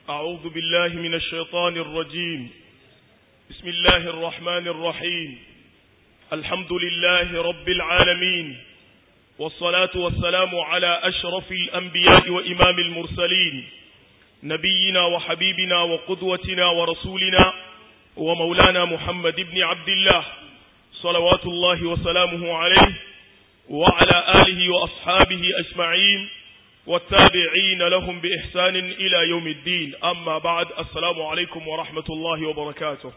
أعوذ بالله من الشيطان الرجيم بسم الله الرحمن الرحيم الحمد لله رب العالمين والصلاة والسلام على أشرف الأنبياء وإمام المرسلين نبينا وحبيبنا وقدوتنا ورسولنا ومولانا محمد بن عبد الله صلوات الله وسلامه عليه وعلى آله وأصحابه أجمعين والتابعين لهم بإحسان إلى يوم الدين أما بعد السلام عليكم ورحمة الله وبركاته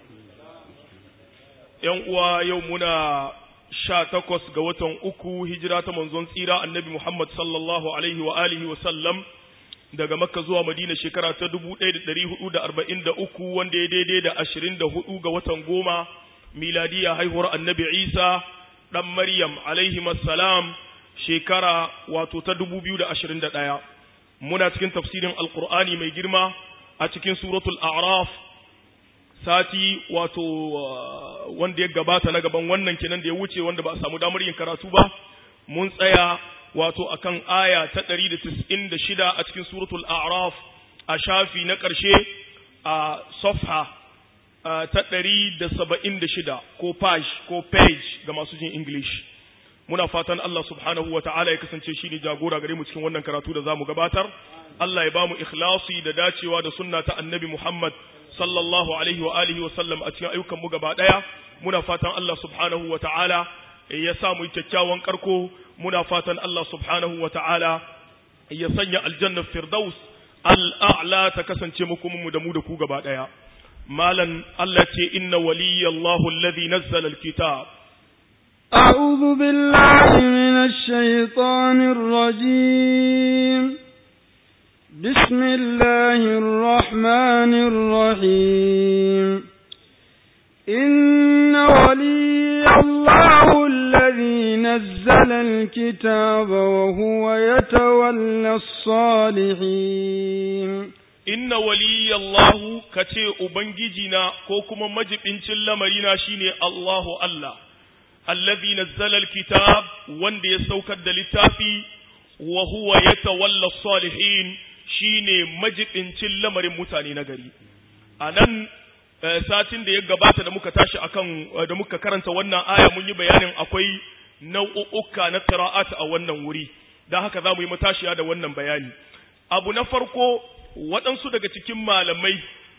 يوم يومنا sha takwas ga watan uku hijira ta manzon tsira annabi Muhammad sallallahu alaihi wa alihi wa sallam daga Makka zuwa Madina shekara ta dubu ɗaya da ɗari hudu da arba'in da uku wanda ya daidai da ashirin da hudu ga watan goma miladiya haihuwar annabi Isa ɗan Maryam alaihi salam shekara wato ta dubu biyu da ashirin da ɗaya muna cikin tafsirin alkur'ani mai girma a cikin suratul a'raf sati wato wanda ya gabata na gaban wannan kenan da ya wuce wanda ba a samu damar yin karatu ba mun tsaya wato akan aya ta 196 a cikin suratul a'raf a shafi na ƙarshe a safha ta 176 ko page ko page ga masu jin english muna fatan Allah subhanahu wa ta'ala ya kasance shi ne jagora gare mu cikin wannan karatu da zamu gabatar Allah ya ba mu ikhlasi da dacewa da sunna ta annabi Muhammad sallallahu alaihi wa alihi wa sallam a cikin ayyukan mu gaba daya muna fatan Allah subhanahu wa ta'ala ya sa mu kyakkyawan karko muna fatan Allah subhanahu wa ta'ala ya sanya aljanna firdaus al'a'la ta kasance muku mu da mu da ku gaba daya malan Allah ce inna waliyallahu alladhi nazzala alkitab أعوذ بالله من الشيطان الرجيم بسم الله الرحمن الرحيم إن ولي الله الذي نزل الكتاب وهو يتولى الصالحين إن ولي الله كتي أبنجينا كوكما مجب إنشل لمرينا شيني الله الله الذي نزل الكتاب وند يسوكد للتافي وهو يتولى الصالحين shine majibincin lamarin mutane na gari a nan satin da ya gabata da muka tashi akan da muka karanta wannan aya mun yi bayanin akwai nau'uka na qira'at a wannan wuri dan haka za mu yi matashiya da wannan bayani abu na farko waɗansu daga cikin malamai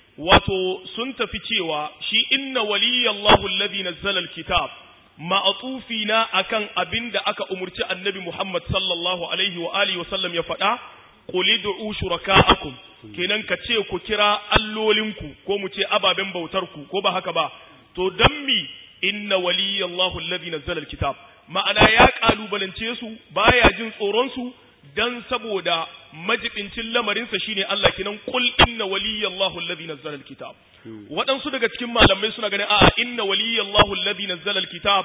wato sun tafi cewa shi inna waliyallahu alladhi nazzala alkitab ma'atufi na akan abin da aka umurci annabi Muhammad sallallahu alaihi wa alihi wasallam ya faɗa qul ud'u shuraka'akum kenan ka ce ku kira allolinku ko mu ce ababen bautarku ko ba haka ba to dan mi inna waliyallahu alladhi nazzala alkitab ma'ana ya kalubalance su baya jin tsoron su dan saboda majibincin lamarinsa shine Allah kenan qul inna waliyallahu alladhi nazzala alkitab waɗansu daga cikin malamai suna ganin a'a inna waliyallahu alladhi nazzala alkitab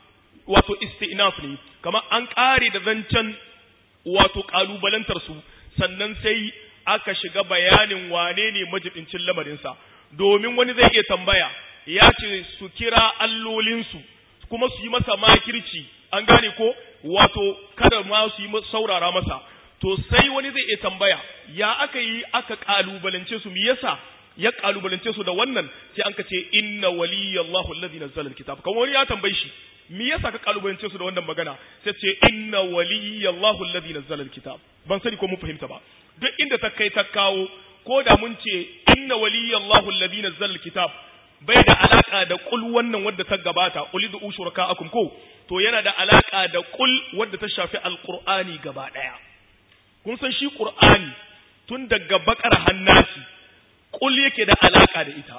wato istinaf ne kamar an ƙare da zancen wato kalubalantar su sannan sai aka shiga bayanin wane ne majibincin lamarinsa domin wani zai iya tambaya ya ce su kira allolinsu kuma su yi masa makirci an gane ko wato kada ma su yi saurara masa to sai wani zai iya tambaya ya aka yi aka kalubalance su me yasa ya kalubalance su da wannan sai an ce inna waliyallahu alladhi nazzala alkitab kamar wani ya tambaye shi me yasa ka kalubalance su da wannan magana sai ce inna waliyallahu alladhi nazzala alkitab ban sani ko mun fahimta ba duk inda ta kai ta kawo ko da mun ce inna waliyallahu alladhi nazzala alkitab bai da alaka da kul wannan wadda ta gabata qul du shurakaakum ko to yana da alaka da kul wadda ta shafi alqur'ani gaba daya kun san shi qur'ani tun daga bakar hannasi kul yake da alaka da ita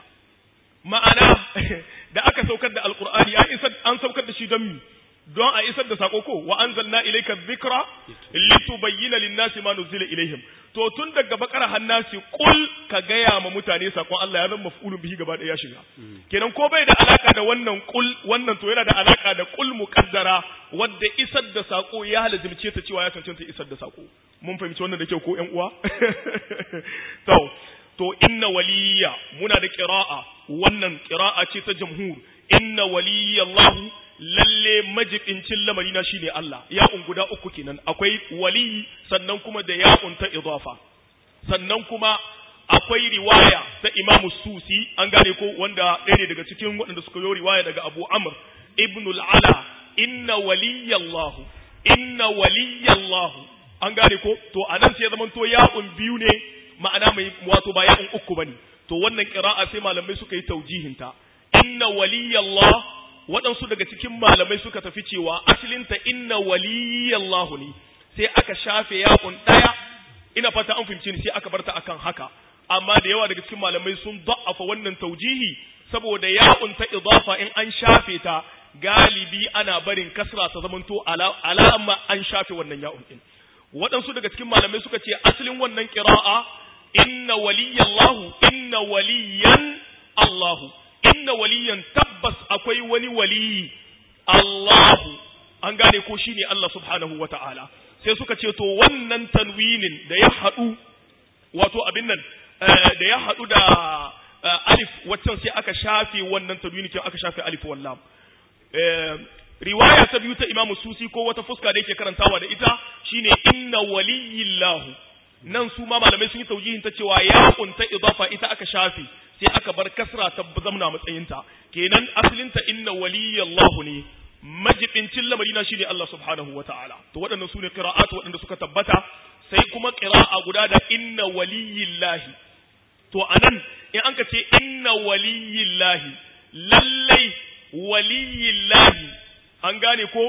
ma'ana da aka saukar da alqur'ani an isar an saukar da shi don mi don a isar da sako ko wa anzalna ilayka dhikra litubayyana lin-nasi ma nuzila ilaihim to tun daga bakara hannasi kul ka gaya ma mutane sakon Allah ya zama maf'ulun bihi gaba da ya shiga kenan ko bai da alaka da wannan kul wannan to yana da alaka da kul muqaddara wadda isar da sako ya halazimce ta cewa ya cancanta isar da sako mun fahimci wannan da kyau ko ƴan uwa to to inna waliya muna da qira'a wannan qira'a ce ta jamhur inna waliyallahu lalle majibincin lamari na shine Allah ya'un guda uku kenan akwai wali sannan kuma da ya'un ta idafa sannan kuma akwai riwaya ta Imam Susi an gane ko wanda ɗaya ne daga cikin waɗanda suka yi riwaya daga Abu Amr ibn al-Ala inna waliyallahu inna waliyallahu an gane ko to anan sai zaman to ya'un biyu ne ma'ana mai wato ba ya'un uku bane to wannan qira'a sai malamai suka yi taujihinta inna waliyallah waɗansu daga cikin malamai suka tafi cewa asalinta inna waliyallahu ne sai aka shafe ya'un ɗaya ina fata an fahimci ni sai aka barta akan haka amma da yawa daga cikin malamai sun da'afa wannan taujihi saboda ya'un ta idafa in an shafe ta galibi ana barin kasra ta zamanto alama an shafe wannan ya'un din waɗansu daga cikin malamai suka ce asalin wannan qira'a inna waliyallahu inna waliyan Allahu inna waliyan tabbas akwai wani waliyi Allahu an gane ko shine Allah subhanahu wata'ala sai suka ce to wannan tanwinin da ya haɗu wato abin nan da ya haɗu da alif waccan sai aka shafe wannan tanwini kin aka shafe alif wallam riwaya ta biyu ta Imam Susi ko wata fuska da yake karantawa da ita shine inna waliyillahu nan su ma malamai sun yi taujihin ta cewa ya kunta idafa ita aka shafe sai aka bar kasra ta zamna matsayinta kenan asalinta inna waliyallahu ne majibincin lamari na shine Allah subhanahu wataala to waɗannan sune qira'at waɗanda suka tabbata sai kuma qira'a guda da inna waliyillahi to anan in an ka ce inna waliyillahi lallai waliyillahi an gane ko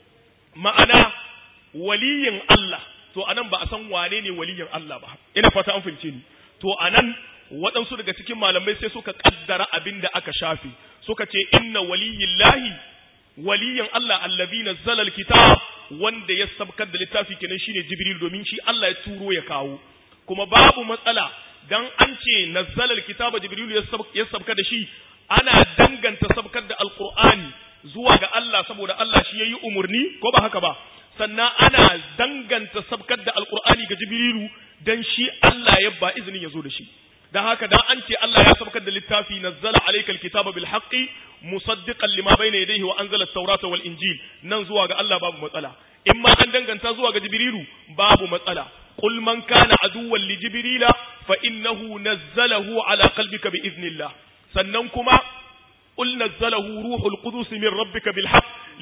ma'ana waliyin Allah to anan ba a san wane ne waliyin Allah ba ina fata an fahimce ni to anan waɗansu daga cikin malamai sai suka kaddara abin da aka shafe suka ce inna waliyillahi waliyin Allah allazi nazzala alkitab wanda ya sabkar da littafi kenan shine Jibril domin shi Allah ya turo ya kawo kuma babu matsala dan an ce nazzala alkitaba Jibril ya sabka da shi ana danganta sabkar da alqur'ani zuwa ga Allah saboda Allah shi yayi umurni ko ba haka ba sannan ana danganta sabkar da alqur'ani ga Jibrilu dan shi Allah ya ba izinin ya zo da shi dan haka dan an ce Allah ya sabkar da littafi nazzala alayka alkitaba bil haqqi musaddiqan lima bayna yadayhi wa anzala at-taurata wal injil nan zuwa ga Allah babu matsala in ma an danganta zuwa ga jibrilu babu matsala qul man kana aduwwan li jibrila fa innahu nazzalahu ala qalbika bi idnillah sannan kuma قل نزله روح القدس من ربك بالحق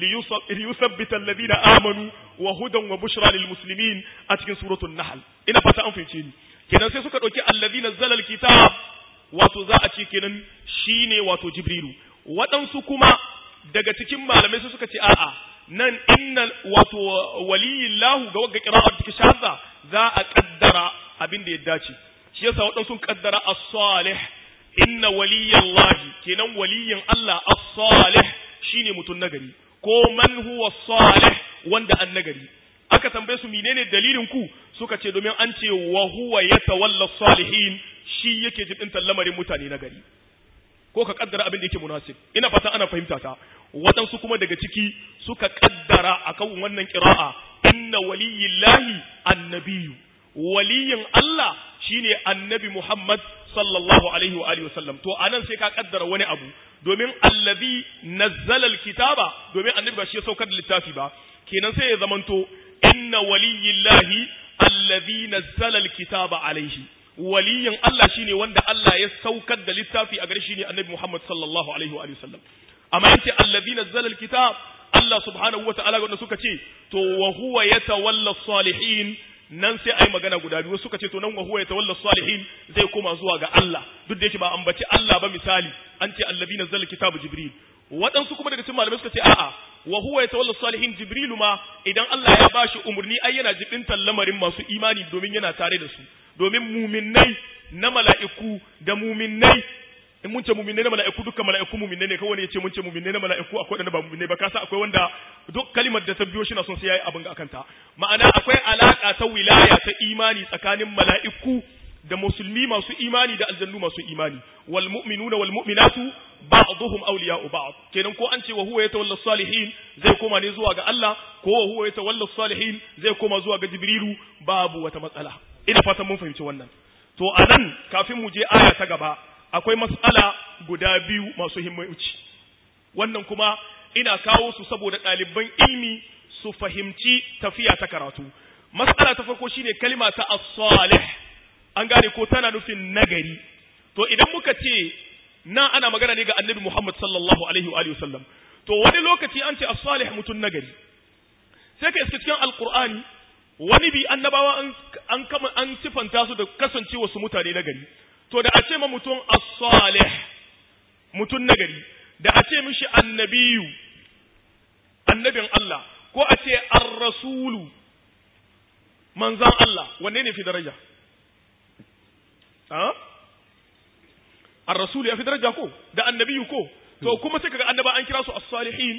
ليثبت الذين آمنوا وهدى وبشرى للمسلمين أتكن سورة النحل إن فتا أنفنشين kenan sai suka ɗauki allazi nazzala alkitab wato za a ce kenan shine wato jibrilu waɗansu kuma daga cikin malamai sai suka ce a'a nan inna wato waliyillahu ga wagga qira'ar take shaza za a kaddara abin da ya dace shi yasa waɗansu kaddara as-salih inna waliyallahi kenan waliyin Allah as-salih shine mutun nagari ko man huwa salih wanda an nagari aka tambaye su menene dalilin ku suka ce domin an ce wa huwa yatawalla salihin shi yake jibintar lamarin mutane na gari ko ka kaddara abin da yake munasib ina fata ana fahimta ta waɗansu kuma daga ciki suka kaddara akan wannan qira'a inna waliyillahi annabiyu waliyin Allah shine annabi Muhammad sallallahu alaihi wa alihi wasallam to anan sai ka kaddara wani abu domin allazi nazzala alkitaba domin annabi ba shi ya saukar da littafi ba kenan sai ya zamanto inna waliyillahi allazi nazzala alkitaba alaihi waliyin Allah shine wanda Allah ya saukar da littafi a gare shi ne annabi Muhammad sallallahu alaihi wa sallam amma yace allazi nazzala alkitab Allah subhanahu wataala wanda suka ce to wa huwa yatawalla salihin nan sai ai magana guda biyu suka ce to nan wa huwa yatawalla salihin zai koma zuwa ga Allah duk da yake ba ambaci Allah ba misali an ce allazi nazzala alkitaba jibril waɗansu kuma daga cikin malamai suka ce a'a wa huwa yatawalla salihin jibrilu ma idan Allah ya bashi umurni ai yana jibintan lamarin masu imani domin yana tare da su domin muminnai na mala'iku da muminnai in mun ce muminnai na mala'iku dukkan mala'iku muminnai ne kawai ne ce mun ce muminnai na mala'iku akwai wanda ba muminnai ba kasa akwai wanda duk kalimar da ta biyo shi na son sai yayi abin ga akanta ma'ana akwai alaka ta wilaya ta imani tsakanin mala'iku da musulmi masu imani da aljannu masu imani wal mu'minuna wal mu'minatu ba'dhum awliya'u ba'd kenan ko an ce wa huwa yatawalla salihin zai koma ne zuwa ga Allah ko wa huwa yatawalla salihin zai koma zuwa ga jibrilu babu wata matsala ina fatan mun fahimci wannan to anan kafin mu je aya ta gaba akwai mas'ala guda biyu masu himmanci wannan kuma ina kawo su saboda ɗaliban ilmi su fahimci tafiya ta karatu mas'ala ta farko shine kalima ta as-salih an gane ko tana nufin nagari to idan muka ce na ana magana ne ga annabi Muhammad sallallahu alaihi wa alihi wasallam to wani lokaci an ce as-salih mutun nagari sai ka iska cikin alqur'ani wani bi annabawa an an kama an sifanta su da kasancewa su mutane nagari to da a ce ma mutum as-salih mutun nagari da a ce mishi annabiyu annabin Allah ko a ce ar-rasulu manzan Allah wanne ne fi daraja ha ar-rasulu ya fi daraja ko da annabiyu ko to kuma sai kaga annaba an kira su as-salihin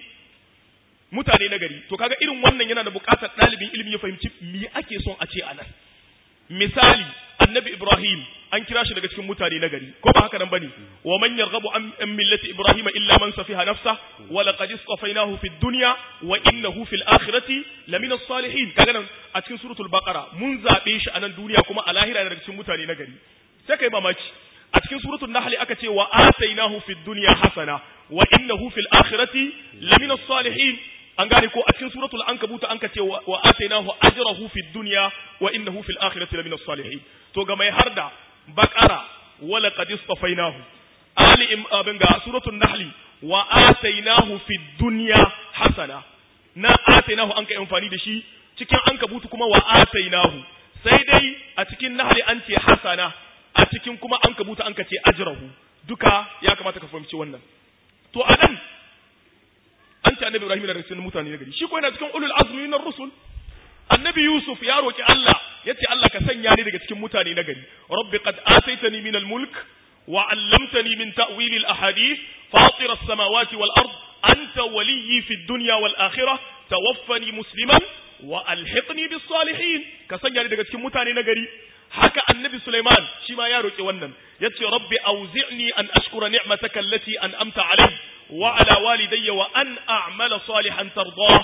mutane na gari to kaga irin wannan yana da buƙatar ɗalibin ilimi ya fahimci me ake son a ce a nan misali annabi ibrahim an kira shi daga cikin mutane na gari ko ba haka nan bane wa man yarghabu an millati ibrahim illa man safiha nafsa wa laqad istafainahu fid dunya wa innahu fil akhirati lamina as-salihin kaga nan a cikin suratul baqara mun zabe shi a nan duniya kuma a lahira daga cikin mutane na gari sai kai mamaki a cikin suratul nahl aka ce wa atainahu fid dunya hasana wa innahu fil akhirati lamina as-salihin an gane ko a cikin suratul ankabut an ka ce wa atainahu ajrahu fid dunya wa innahu fil akhirati lamina as-salihin to ga mai harda baqara wa laqad istafainahu ali im abin ga suratul nahl wa atainahu fid dunya hasana na atainahu an ka amfani da shi cikin ankabut kuma wa atainahu sai dai a cikin nahl an ce hasana a cikin kuma ankabut an ka ce ajrahu duka ya kamata ka fahimci wannan to anan an ce annabi Ibrahim daga cikin mutane na gari shi ko yana cikin ulul azmi na rusul annabi Yusuf ya roki Allah yace Allah ka sanya ni daga cikin mutane na gari rabbi qad ataitani min al-mulk wa 'allamtani min ta'wil al-ahadith fatir as-samawati wal ard anta waliyyi fi ad-dunya wal akhirah tawaffani musliman wa alhiqni bis salihin ka sanya ni daga cikin mutane na gari haka annabi Sulaiman shi ma ya roki wannan yace rabbi auzi'ni an ashkura ni'mataka allati an'amta alayya وعلى والدي وأن أعمل صالحا ترضاه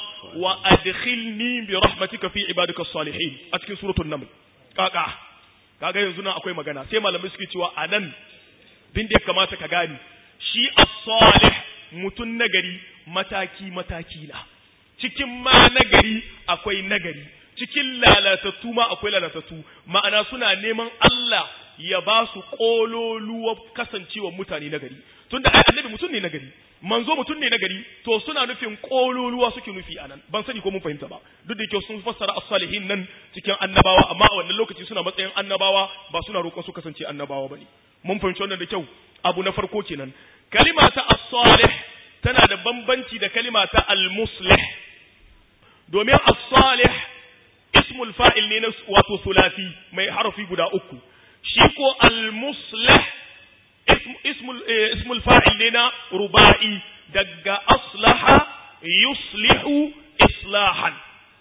وأدخلني برحمتك في عبادك الصالحين أتكين سورة النمل كاكا kaga yanzu nan akwai magana sai malamai suke cewa anan bin da ya kamata ka gani shi as-salih mutun nagari mataki mataki na cikin ma nagari akwai nagari cikin lalatattu ma akwai lalatattu ma'ana suna neman Allah ya ba su kololuwa kasancewa mutane nagari tunda ai annabi mutum ne nagari manzo mutum ne nagari to suna nufin kololuwa suke nufi anan ban sani ko mun fahimta ba duk da yake sun fassara as-salihin nan cikin annabawa amma a wannan lokaci suna matsayin annabawa ba suna roƙon su kasance annabawa bane mun fahimci wannan da kyau abu na farko kenan kalima ta as-salih tana da bambanci da kalima ta al-muslih domin as-salih ismul fa'il ne na wato sulasi mai harafi guda uku shi ko al-muslih ismul fa'il ne na ruba'i daga aslaha yuslihu islahan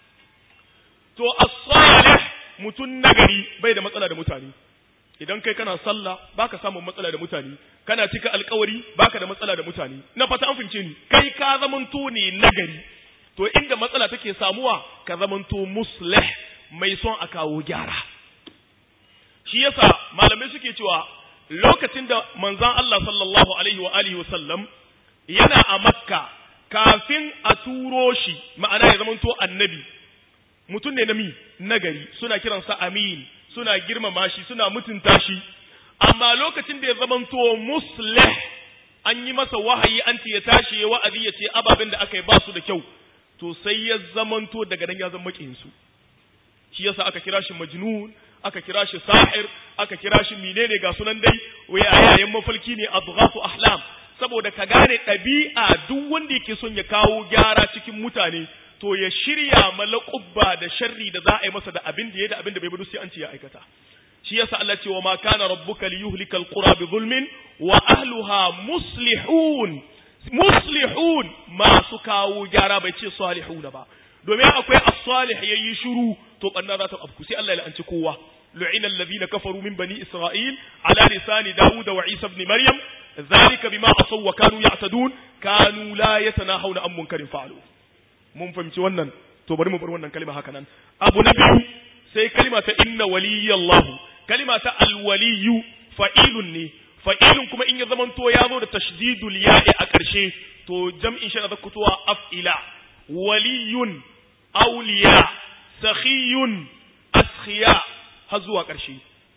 to as-salih mutun nagari bai da matsala da mutane idan kai kana sallah baka samun matsala da mutane kana cika alkawari baka da matsala da mutane na fata an fince ni kai ka zamanto ne nagari to inda matsala take samuwa ka zamanto muslih mai son a kawo gyara shi yasa malamai suke cewa lokacin da manzan Allah sallallahu alaihi wa alihi wa sallam yana a makka kafin a turo shi ma'ana ya zamanto annabi mutum ne na mi nagari suna kiransa amin suna girmama shi suna mutunta shi amma lokacin da ya zamanto muslih an yi masa wahayi an ce ya tashi ya wa'azi ya ce ababen da aka yi ba su da kyau to sai ya zamanto daga nan ya zama makinsu shi yasa aka kira shi majnun aka kira shi sahir aka kira shi menene ga sunan dai yayin mafalki ne adghafu ahlam saboda ka gane ɗabi'a duk wanda yake son ya kawo gyara cikin mutane to ya shirya malaqubba da sharri da za a yi masa da abin da ya da abin da bai bado sai an ce ya aikata shi yasa Allah ce wa ma kana rabbuka liyuhlika alqura bi zulmin wa ahluha muslihun muslihun masu kawo gyara bai ce salihuna ba domin akwai as-salih yayi shiru to banna za ta afku sai Allah ya la'anci kowa lu'ina alladhina kafaru min bani isra'il ala lisani daud wa isa ibn maryam dhalika bima asaw wa kanu ya'tadun kanu la yatanahawna an munkarin fa'alu mun fahimci wannan to bari mu bar wannan kalma haka nan abu na biyu sai kalma ta inna waliyallahu kalma ta alwaliyu fa'ilun ne fa'ilun kuma in ya zamanto ya zo da tashdidul ya'i a ƙarshe to jam'in shi na zakutuwa af'ila waliyun auliya sakhiyun askhiya har zuwa ƙarshe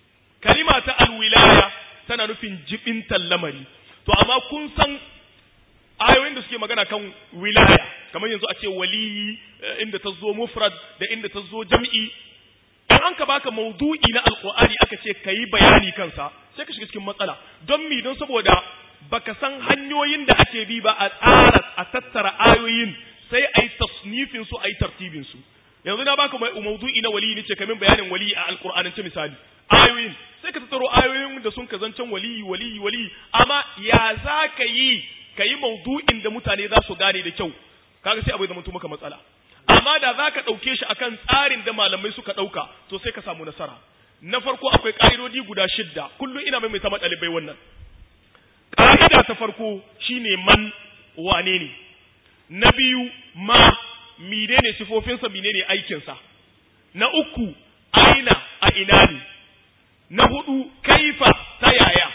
kalima ta alwilaya tana nufin jibintan lamari to amma kun san ayoyin da suke magana kan wilaya kamar yanzu a ce waliyi inda ta zo mufrad da inda ta zo jam'i in an ka baka maudu'i na alqur'ani aka ce kayi bayani kansa sai ka shiga cikin matsala don mi don saboda baka san hanyoyin da ake bi ba a tsara a tattara ayoyin sai a yi tasnifin su a yi tartibin su yanzu na baka maudu'i na waliyi nace kamin bayanin waliyi a alqur'anance misali ayoyin sai ka tattaro ayoyin da sun kazancan waliyi waliyi waliyi amma ya za ka yi ka yi maudu'in da mutane za su gane da kyau kaga sai abu ya zama maka matsala amma da za ka ɗauke shi akan tsarin da malamai suka ɗauka to sai ka samu nasara na farko akwai ƙa'idodi guda shidda kullum ina mai sama ɗalibai wannan ƙa'ida ta farko shine man wane ne na biyu ma mine ne sifofinsa mine ne aikinsa na uku aina a ina ne na hudu kaifa ta yaya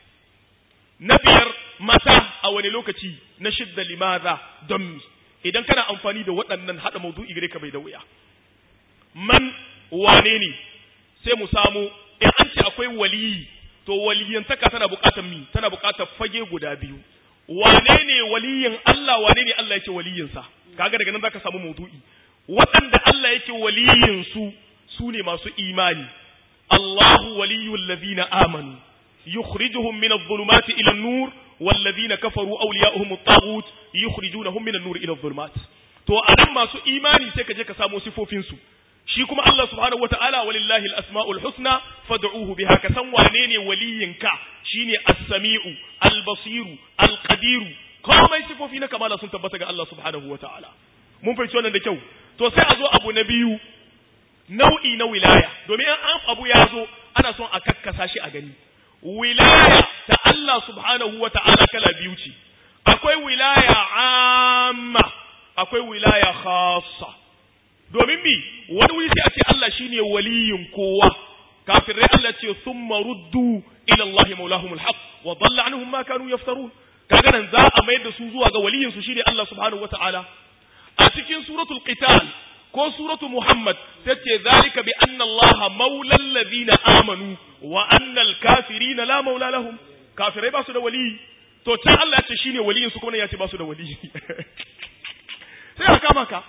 na biyar mata a wani lokaci na shidda limaza don mi idan kana amfani da waɗannan haɗa maudu'i gare ka bai da wuya man wane ne sai mu samu in an ce akwai waliyi to waliyantaka tana buƙatar mi tana buƙatar fage guda biyu wane ne waliyin Allah wane ne Allah yake waliyinsa kaga daga nan zaka samu maudu'i waɗanda Allah yake waliyin su su ne masu imani Allahu waliyul ladina amanu yukhrijuhum min adh-dhulumati ila an-nur والذين كفروا أولياؤهم الطاغوت يخرجونهم من النور إلى الظلمات to anan masu imani sai ka je ka samo sifofin su shi kuma Allah subhanahu wataala walillahi al-asmaul husna fad'uhu biha ka san wane ne waliyinka shine as-sami'u al-basiru al-qadiru komai sifofi na kamala sun tabbata ga Allah subhanahu wataala mun fahimci wannan da kyau to sai a zo abu na biyu nau'i na wilaya domin an abu ya zo ana son a kakkasa shi a gani wilaya ta Allah subhanahu wa ta'ala kala biyu ce, akwai wilaya amma, akwai wilaya khassa. Domin mi, wani wuri sai a ce Allah shine waliyin kowa, kafirai Allah ce sun maruddu ila Allah maulahumul haq wa dalla anhum ma kanu yaftarun. Kaga nan za a mayar da su zuwa ga waliyin su shine Allah subhanahu wa ta'ala. A cikin suratul qital ko suratu Muhammad sai ce zalika bi anna Allah maulal ladina amanu wa anna al-kafirina la maula lahum kafirai ba su da wali to can Allah ya ce shine waliyin su kuma ya ce ba su da wali sai aka kama ka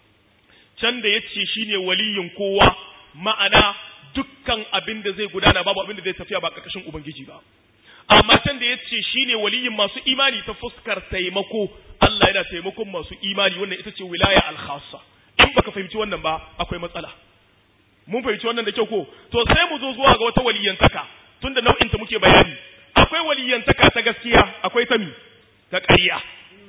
can da yace shine waliyin kowa ma'ana dukkan abin da zai gudana babu abin da zai tafiya ba karkashin ubangiji ba amma can da yace shine waliyin masu imani ta fuskar taimako Allah yana taimakon masu imani wannan ita ce wilaya al-khassa in baka fahimci wannan ba akwai matsala mun fahimci wannan da kyau ko to sai mu zo zuwa ga wata waliyantaka tunda nau'in ta muke bayani akwai waliyantaka ta gaskiya akwai ta mi ta ƙarya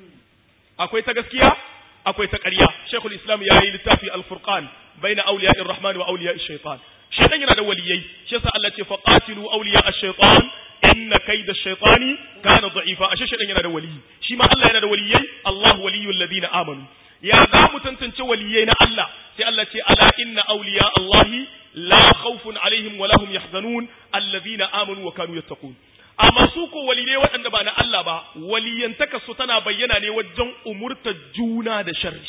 akwai ta gaskiya akwai ta ƙarya shaykhul islam ya yi littafi al-furqan baina awliya'ir rahman wa awliya'ish shaytan shaytan yana da waliyai shi yasa Allah ce faqatilu awliya'ish shaytan inna kayda ash-shaytani kana da'ifa ashe shaytan yana da waliyi shi ma Allah yana da waliyai Allah waliyul ladina amanu ya za mu tantance waliyai na Allah sai Allah ce ala inna awliya Allahi la khawfun alaihim wa lahum yahzanun alladhina amanu wa kanu yattaqun amma su ko waliyai waɗanda ba na Allah ba waliyantaka su tana bayyana ne wajen umurtar juna da sharri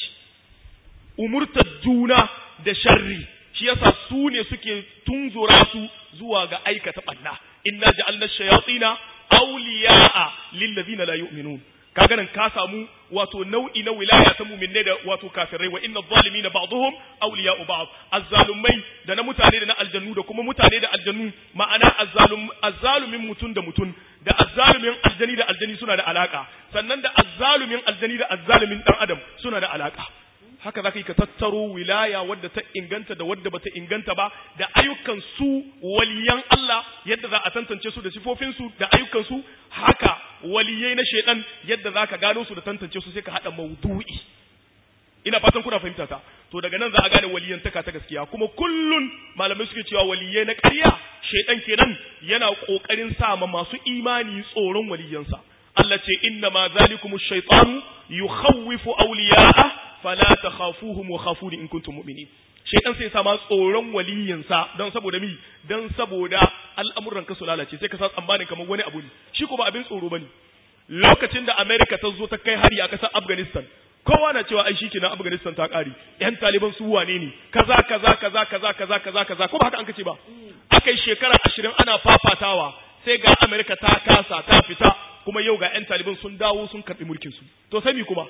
umurtar juna da sharri shi yasa su ne suke tunzura su zuwa ga aikata ɓanna inna ja'alna shayatina awliya'a lil ladina la yu'minun kaga nan ka samu wato nau'i na wilaya ta mu'minai da wato kafirai wa inna zalimina ba'dhum awliya'u ba'd azzalumai da na mutane da na aljannu da kuma mutane da aljannu ma'ana azzalum azzalumin mutun da mutun da azzalumin aljani da aljani suna da alaka sannan da azzalumin aljani da azzalumin dan adam suna da alaka haka zaka yi ka tattaro wilaya wadda ta inganta da wadda bata inganta ba da ayyukan su waliyan Allah yadda za a tantance su da sifofin su da ayyukan su haka waliyai na shedan yadda zaka gano su da tantance su sai ka hada maudu'i ina fatan kuna fahimta ta to daga nan za a gane waliyantaka ta gaskiya kuma kullun malamai suke cewa waliyai na ƙarya shedan kenan yana kokarin sa ma masu imani tsoron waliyansa Allah ce inna ma zalikumu shaytanu yukhawwifu awliya'a fala takhafuhum wa khafuni in kuntum mu'minin shaytan sai sama tsoron waliyinsa don saboda mi don saboda al'amuran ka su lalace sai ka sa tsammanin kamar wani abu ne shi ko ba abin tsoro bane lokacin da America ta zo ta kai hari a ƙasar Afghanistan kowa na cewa ai shikenan Afghanistan ta kare yan Taliban su wane ne kaza kaza kaza kaza kaza kaza kaza ko ba haka an kace ba akai shekara 20 ana fafatawa sai ga America ta kasa ta fita kuma yau ga yan Taliban sun dawo sun karbi mulkin su to sai mi kuma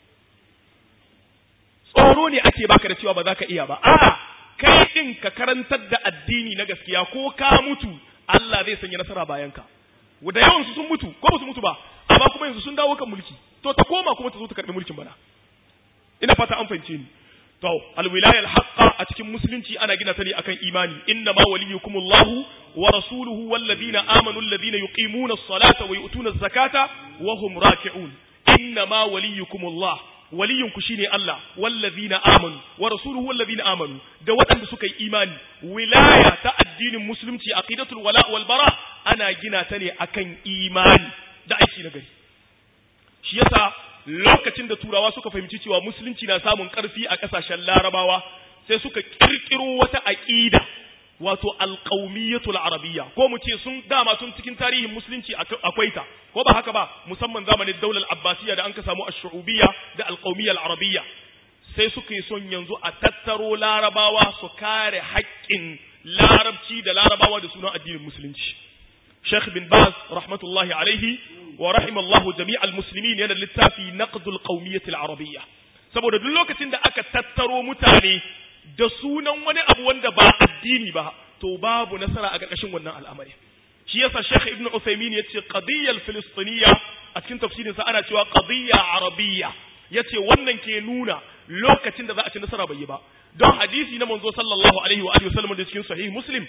tsoro ne ake baka da cewa ba za ka iya ba a'a kai din ka karantar da addini na gaskiya ko ka mutu Allah zai sanya nasara bayan ka da yawan su sun mutu ko ba su mutu ba amma kuma yanzu sun dawo kan mulki to ta koma kuma ta zo ta karbi mulkin bana ina fata an fahimce ni to alwilaya alhaqqa a cikin musulunci ana gina ta ne akan imani inna ma waliyukumullahu wa rasuluhu walladhina amanu alladhina yuqimuna as-salata wa yu'tuna az-zakata wa hum raki'un inna ma waliyukumullah waliyinku shine Allah wallazina amanu wa rasuluhu wallazina amanu da waɗanda suka yi imani wilaya ta addinin musulunci aqidatul wala wal bara ana gina ta ne akan imani da aiki na gari shi yasa lokacin da turawa suka fahimci cewa musulunci na samun ƙarfi a ƙasashen larabawa sai suka kirkiro wata aqida wato alqaumiyatul arabiyya ko mu ce sun dama sun cikin tarihin musulunci akwai ta ko ba haka ba musamman zamanin daular abbasiyya da an ka samu ash-shu'ubiyya da alqaumiyyal arabiyya sai suka yi son yanzu a tattaro larabawa su kare haƙƙin larabci da larabawa da sunan addinin musulunci Sheikh bin Baz rahmatullahi alaihi wa rahimallahu jami'al muslimin yana littafi naqdul qaumiyyati arabiyya saboda duk lokacin da aka tattaro mutane da sunan wani abu wanda ba addini ba to babu nasara a ƙarƙashin wannan al'amari shi yasa Sheikh Ibn Uthaymeen yace qadiyyal filistiniyya a cikin tafsirin sa ana cewa qadiyya arabiyya yace wannan ke nuna lokacin da za a ci nasara bai yi ba don hadisi na manzo sallallahu alaihi wa alihi wasallam da cikin sahih muslim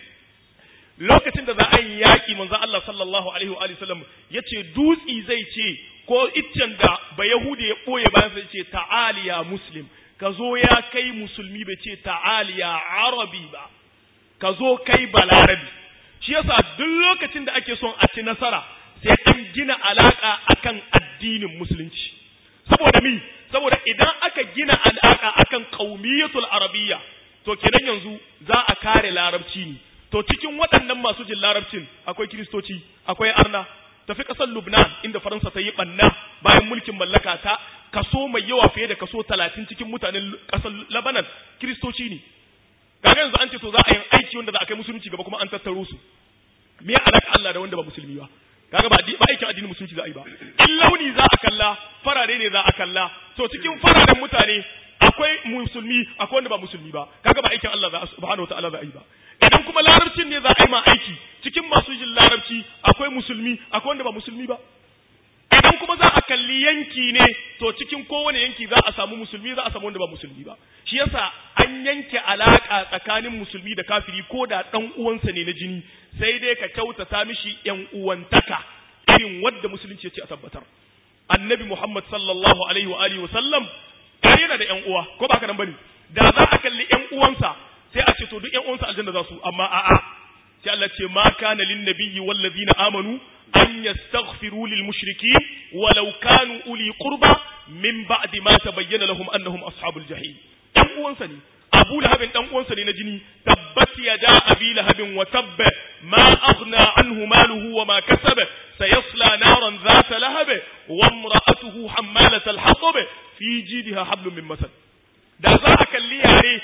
lokacin da za a yi yaƙi manzo Allah sallallahu alaihi wa alihi wasallam yace dutsi zai ce ko iccen da ba yahudi ya boye bayan sai ce ta'aliya muslim ka zo ya kai musulmi bai ce ta'aliya arabi ba ka zo kai balarabi shi yasa duk lokacin da ake son a ci nasara sai an gina alaka akan addinin musulunci saboda mi saboda idan aka gina alaka akan qaumiyatul arabiyya to kenan yanzu za a kare larabci ne to cikin waɗannan masu jin larabcin akwai kiristoci akwai arna tafi ƙasar Lubnan inda Faransa ta yi ɓanna bayan mulkin mallaka ta kaso mai yawa fiye da kaso talatin cikin mutanen ƙasar Lebanon kiristoci ne kaga yanzu an ce to za a yi aiki wanda za a kai musulunci gaba kuma an tattaro su me alaka Allah da wanda ba musulmi ba kaga ba ba aikin addinin musulunci za a yi ba in launi za a kalla farare ne za a kalla to cikin fararen mutane akwai musulmi akwai wanda ba musulmi ba kaga ba aikin Allah za subhanahu wataala za a yi ba idan kuma larabcin ne za a yi ma aiki cikin masu jin larabci akwai musulmi akwai wanda ba musulmi ba idan kuma za a kalli yanki ne to cikin kowane yanki za a samu musulmi za a samu wanda ba musulmi ba shi yasa an yanke alaka tsakanin musulmi da kafiri ko da dan uwansa ne na jini sai dai ka kyautata mishi yan uwantaka irin wadda musulunci ya ce a tabbatar annabi muhammad sallallahu alaihi wa alihi wa sallam yana da yan uwa ko ba ka nan bane da za a kalli yan uwansa sai a ce to duk yan uwansa aljanna za su amma a'a sai Allah ce ma kana lin nabiyyi wal ladina amanu an yastaghfiru lil mushrikeen walau kanu uli qurba min ba'di ma tabayyana lahum annahum ashabul jahim dan uwansa ne Abu Lahabin dan uwansa ne na jini tabbat yada abi lahabin wa tabba ma aghna anhu maluhu wa ma kasaba sayasla naran dhata lahab wa imra'atuhu hammalat al-hatab fi jidha hablum min masad da za a kalli yare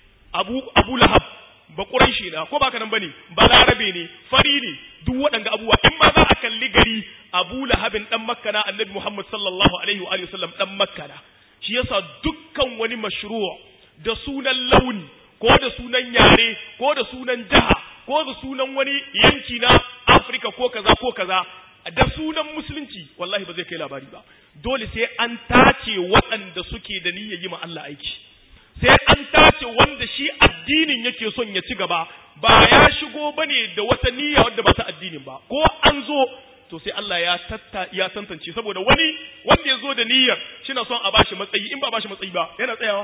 Abu Abu Lahab ba Quraishi na ko baka nan bane ba Larabe ne fari ne duk waɗanda abubuwa in ma za a kalli gari Abu Lahabin dan Makka na Annabi Muhammad sallallahu alaihi wa alihi wasallam dan Makka na shi yasa dukkan wani mashru' da sunan launi ko da sunan yare ko da sunan jaha ko da sunan wani yanki na Afirka ko kaza ko kaza da sunan musulunci wallahi ba zai kai labari ba dole sai an tace waɗanda suke da niyyar yi ma Allah aiki sai an tace wanda shi addinin yake son ya ci gaba ba ya shigo bane da wata niyya wadda ba ta addinin ba ko an zo to sai Allah ya tatta ya tantance saboda wani wanda ya zo da niyyar shina son a bashi matsayi in ba bashi matsayi ba yana tsayawa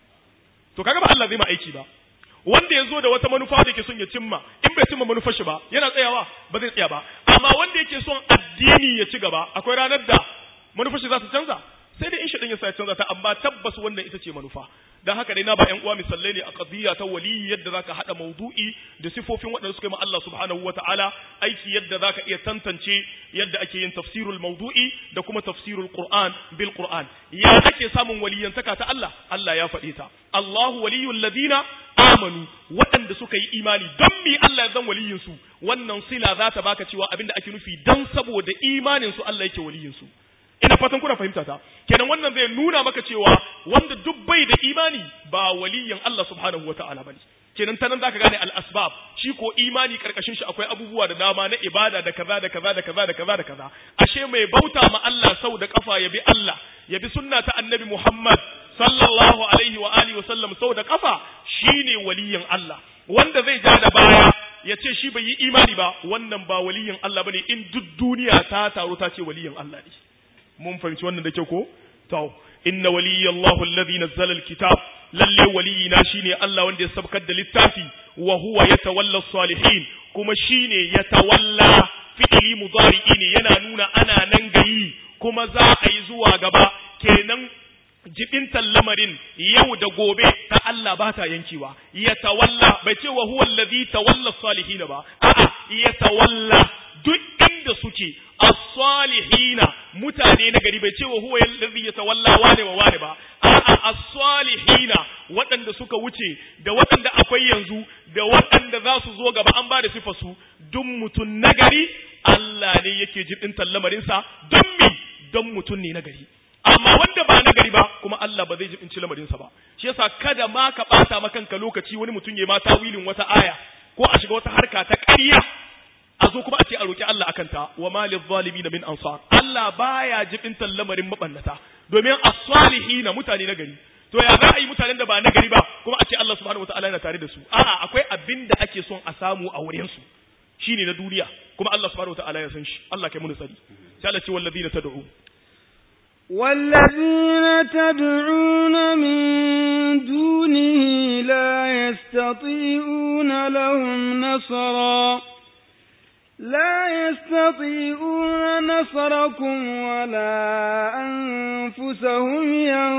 to kaga ba Allah zai ma aiki ba wanda ya zo da wata manufa da yake son ya cimma in bai cimma manufar shi ba yana tsayawa ba zai tsaya ba amma wanda yake son addini ya ci gaba akwai ranar da manufar shi za ta canza sai dai in shi ya sa ya canza ta amma tabbas wannan ita ce manufa dan haka dai na ba ƴan uwa misallai ne a qadiyya ta wali yadda zaka hada maudu'i da sifofin waɗanda suka yi ma Allah subhanahu wataala aiki yadda zaka iya tantance yadda ake yin tafsirul maudu'i da kuma tafsirul qur'an bil qur'an ya ake samun waliyantaka ta Allah Allah ya faɗe ta Allahu waliyul ladina amanu waɗanda suka yi imani don mi Allah ya zan waliyin su wannan sila za ta baka cewa abinda ake nufi dan saboda imanin su Allah yake waliyin su ina fatan kuna fahimta ta kenan wannan zai nuna maka cewa wanda duk bai da imani ba waliyin Allah subhanahu wata'ala bane kenan ta nan zaka gane al-asbab shi ko imani karkashin shi akwai abubuwa da dama na ibada da kaza da kaza da kaza da kaza da kaza ashe mai bauta ma Allah sau da kafa ya bi Allah ya bi sunna ta annabi Muhammad sallallahu alaihi wa alihi wa sallam sau da kafa shine waliyin Allah wanda zai ja da baya ya ce shi bai yi imani ba wannan ba waliyin Allah bane in duk duniya ta taru ta ce waliyin Allah ne mun fahimci wannan da kyau ko to inna waliyallahu alladhi nazzala alkitab lalle waliyina shine Allah wanda ya sabkar da littafi wa huwa yatawalla salihin kuma shine yatawalla fi'li mudari'i ne yana nuna ana nan gayi kuma za a yi zuwa gaba kenan jibintan lamarin yau da gobe ta Allah ba ta yankewa ya tawalla bai ce wa huwa allazi tawalla salihin ba a'a ya tawalla duk inda suke as-salihina mutane na gari bai ce wa huwa allazi yatawalla wane wa wane ba a'a as-salihina waɗanda suka wuce da waɗanda akwai yanzu da waɗanda za su zo gaba an ba da sifa su duk mutum na gari Allah ne yake jibintan lamarinsa don mi don mutum ne na gari amma wanda ba nagari ba kuma Allah ba zai jibinci lamarinsa ba shi yasa kada ma ka bata ma kanka lokaci wani mutum ya ma tawilin wata aya ko a shiga wata harka ta ƙarya a zo kuma a ce a roki Allah akan ta wa malil zalimin min ansar Allah baya jibintan lamarin mabannata domin as-salihin mutane nagari to ya za a yi mutanen da ba nagari ba kuma a ce Allah subhanahu wataala yana tare da su a'a akwai abin da ake son a samu a wurin su shine na duniya kuma Allah subhanahu wataala ya san shi Allah kai mu tsari sai Allah ce wallazina tad'u والذين تدعون من دونه لا يستطيعون لهم نصرا لا يستطيعون نصركم ولا أنفسهم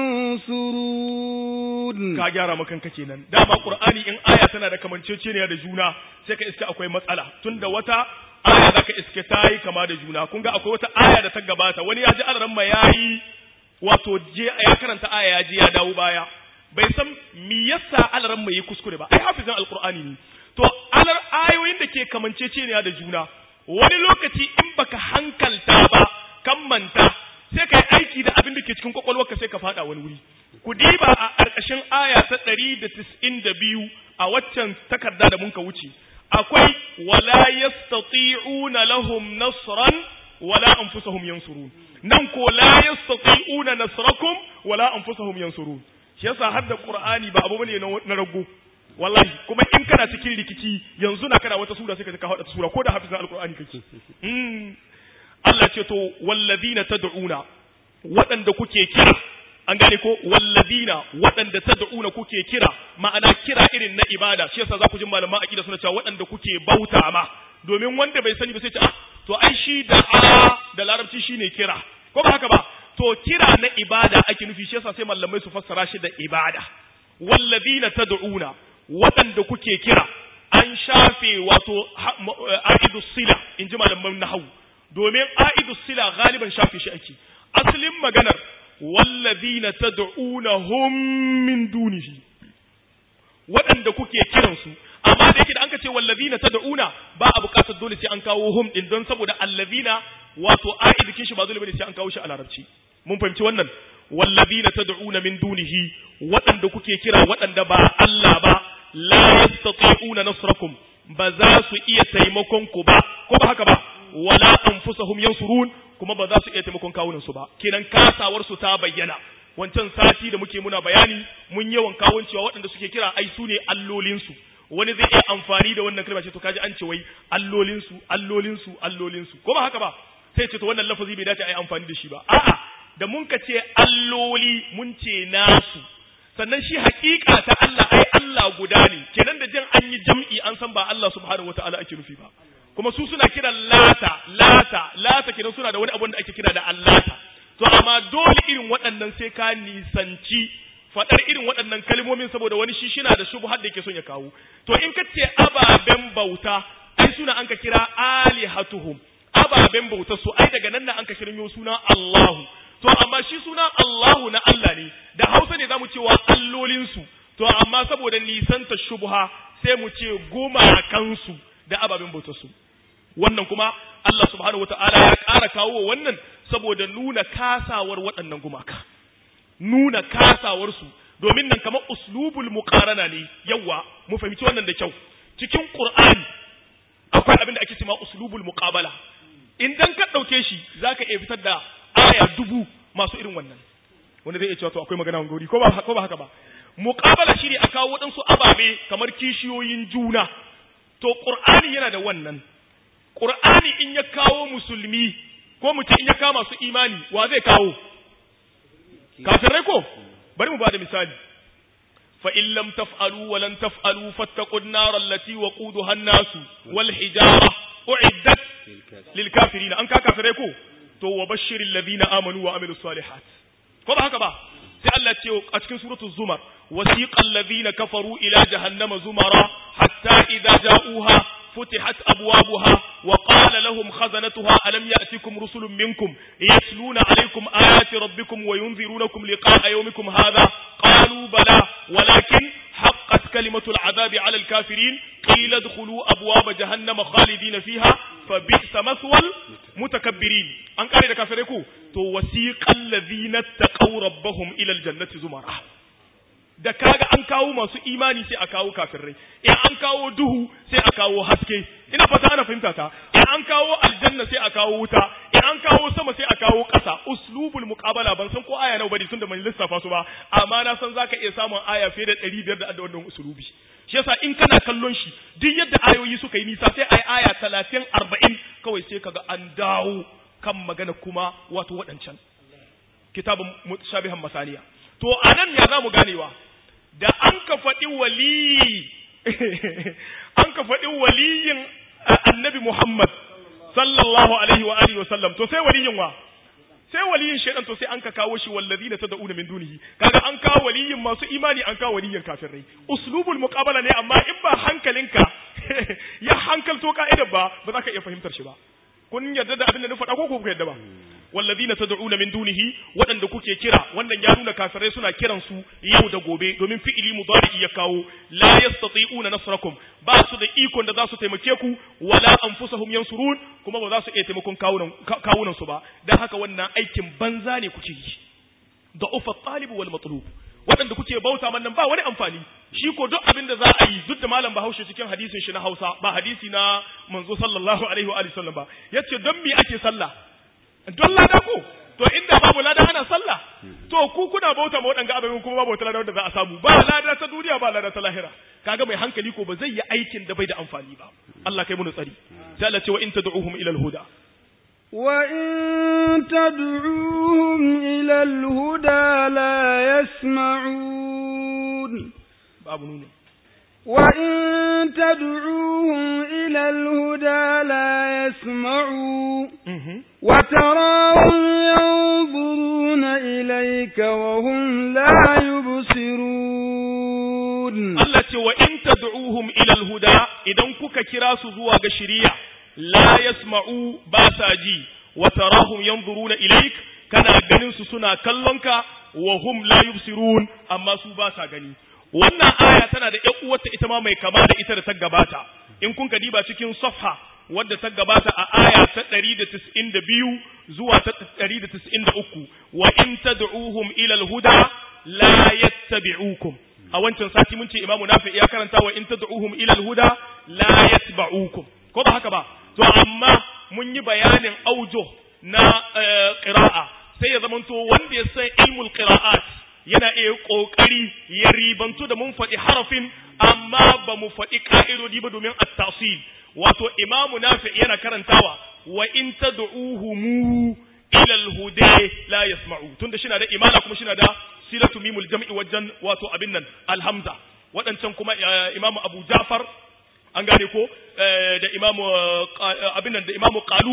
ينصرون ka gyara makanka kenan dama qur'ani in aya tana da kamanceceniya da juna sai ka iska akwai matsala tunda wata aya zaka iske ta yi kama da juna kun ga akwai wata aya da ta gabata wani ya ji alaran ma yayi wato je ya karanta aya ya je ya dawo baya bai san me yasa alaran mai yi kuskure ba ai hafizin alqur'ani ne to alar ayoyin da ke kamanceceniya da juna wani lokaci in baka hankalta ba kan manta sai ka yi aiki da abin da ke cikin kwakwalwarka sai ka fada wani wuri ku diba a ƙarƙashin aya ta ɗari da tis'in da biyu a waccan takarda da muka wuce akwai wala yastati'una lahum nasran wala anfusahum yansurun nan ko la yastati'una nasrakum wala anfusahum yansurun shi yasa har da qur'ani ba abu bane na rago wallahi kuma in kana cikin rikici yanzu na kana wata sura sai ka ka hada sura ko da hafizin alqur'ani kake mm Allah ce to wallazina tad'una waɗanda kuke kira an gane ko wallazina waɗanda tad'una kuke kira ma'ana kira irin na ibada shi yasa za ku ji malaman aqida suna cewa waɗanda kuke bauta ma domin wanda bai sani ba sai ce ah to ai shi da a da larabci shine kira ko ba haka ba to kira na ibada ake nufi shi yasa sai malamai su fassara shi da ibada wallazina tad'una waɗanda kuke kira an shafe wato a'idus sila in ji malaman nahwu domin a'idus sila galiban shafe shi ake asalin maganar wallazina tad'unahum min dunihi waɗanda kuke kiransu amma da yake da an ka ce wallazina tad'una ba a buƙatar dole sai an kawo hum din don saboda allazina wato a'idikin shi ba dole bane sai an kawo shi a larabci mun fahimci wannan wallazina tad'una min dunihi waɗanda kuke kira waɗanda ba Allah ba la yastati'una nasrakum ba za su iya taimakon ku ba ko ba haka ba wala anfusahum yansurun kuma ba za su iya taimakon kawunan su ba kenan kasawar su ta bayyana wancan sati da muke muna bayani mun yawan kawon cewa waɗanda suke kira ai su ne allolin su wani zai iya amfani da wannan kalma ce to kaji an ce wai allolin su allolin su allolin su ko ba haka ba sai ce to wannan lafazi bai dace ai amfani da shi ba a'a da mun ka ce alloli mun ce nasu sannan shi hakika ta Allah ai Allah guda ne kenan da jin an yi jam'i an san ba Allah subhanahu wataala ake nufi ba kuma su suna kiran lata lata lata kenan suna da wani abu da ake kira da allata to amma dole irin waɗannan sai ka nisanci faɗar irin waɗannan kalmomi saboda wani shi shina da shubhar da yake son ya kawo to in ka ce ababen bauta ai suna an ka kira alihatuhum ababen bautar su ai daga nan na an ka shiryo suna Allahu to amma shi suna Allahu na Allah ne da Hausa ne zamu cewa allolin su to amma saboda nisanta shubha sai mu ce gumakan su da ababen bautar su wannan kuma Allah subhanahu wataala ya ƙara kawo wannan saboda nuna kasawar waɗannan gumaka nuna kasawar su domin nan kamar uslubul muqarana ne yawa mu fahimci wannan da kyau cikin Qur'ani akwai abin da ake cewa uslubul muqabala idan ka dauke shi zaka iya fitar da aya dubu masu irin wannan wanda zai iya cewa to akwai magana wangori ko ba ko ba haka ba muqabala shine a kawo waɗansu ababe kamar kishiyoyin juna to qur'ani yana da wannan qur'ani in ya kawo musulmi ko mu ce in ya kawo masu imani wa zai kawo kafirai ko bari mu bada misali fa in lam taf'alu wa lan taf'alu fattaqun nar allati waquduha an-nas wal hijara u'iddat lil kafirin an ka kafirai ko to wa bashiril ladina amanu wa amilus salihat ko ba haka ba sai Allah ce a cikin suratul zumar wasiqal ladina kafaru ila jahannama zumara hatta idza ja'uha فتحت أبوابها وقال لهم خزنتها ألم يأتكم رسل منكم يتلون عليكم آيات ربكم وينذرونكم لقاء يومكم هذا قالوا بلى ولكن حقت كلمة العذاب على الكافرين قيل ادخلوا أبواب جهنم خالدين فيها فبئس مثوى المتكبرين أن قال لك كافركو تو وسيق الذين اتقوا ربهم إلى الجنة زمرا da kaga an kawo masu imani sai a kawo kafirai in an kawo duhu sai a kawo haske ina fata ana fahimta ta in an kawo aljanna sai a kawo wuta in an kawo sama sai a kawo ƙasa uslubul muqabala ban san ko aya nawa bane tunda ban lissafa su ba amma na san zaka iya samun aya fiye da 500 da wannan uslubi shi yasa in kana kallon shi duk yadda ayoyi suka yi nisa sai ai aya 30 40 kawai sai kaga an dawo kan magana kuma wato waɗancan kitabun mutashabihan masaniya to anan ya zamu ganewa da an ka faɗi waliyi an ka faɗi waliyin annabi Muhammad sallallahu alaihi wa alihi wa sallam to sai waliyin wa sai waliyin shaidan to sai an ka kawo shi wallazina tad'una min dunihi kaga an kawo waliyin masu imani an kawo waliyin kafirai uslubul muqabala ne amma in ba hankalinka ya hankalto ka'idar ba ba za ka iya fahimtar shi ba kun yarda da abin da na faɗa ko ku yarda ba wallazina tad'una min dunihi waɗanda kuke kira wannan ya nuna kafirai suna kiran su yau da gobe domin fi'ili mudari ya kawo la yastati'una nasrakum ba su da ikon da za su taimake ku wala anfusahum yansurun kuma ba za su iya taimakon kawunan kawunan su ba dan haka wannan aikin banza ne kuke yi da ufa talib wal matlub waɗanda kuke bauta man nan ba wani amfani shi ko duk abin da za a yi duk da malam Bahaushe cikin hadisin shi na Hausa ba hadisi na manzo sallallahu alaihi wa alihi sallam ba yace don me ake sallah don lada ko to inda babu lada ana sallah to ku kuna bauta ma waɗanga abin kuma babu wata lada wanda za a samu ba lada ta duniya ba lada ta lahira kaga mai hankali ko ba zai yi aikin da bai da amfani ba Allah kai mu tsari sai Allah ce wa in tad'uhum ila al-huda وإن تدعوهم إلى الهدى لا يسمعون babu nuni وإن تدعوهم إلى الهدى لا يسمعوا وتراهم ينظرون إليك وهم لا يبصرون Allah ce wa in tad'uhum ila al-huda idan kuka kira su zuwa ga shari'a la yasma'u ba sa ji wa tarahum yanzuruna ilayk kana ganin su suna kallonka wa hum la yubsirun amma su ba sa gani wannan aya tana da ƴan uwarta ita ma mai kama da ita da ta gabata in kun ka diba cikin safha wadda ta gabata a aya ta 192 zuwa ta 193 wa in tad'uhum ila al-huda la yattabi'ukum a wancan sati mun ce imamu nafi ya karanta wa in tad'uhum ila al-huda la yatba'ukum ko ba haka ba to amma mun yi bayanin aujo na qira'a sai ya zamanto wanda ya san ilmul qira'at yana iya kokari ya ribantu da mun faɗi harafin amma ba mu faɗi ka'idodi ba domin at-tasil wato imamu nafi yana karantawa wa in tad'uhum ila al-huda la yasma'u tunda shi na da imana kuma shi na da silatu mimul jam'i wajen wato abin nan alhamza waɗancan kuma imamu abu ja'far an gane ko da imamu abin nan da imamu qalun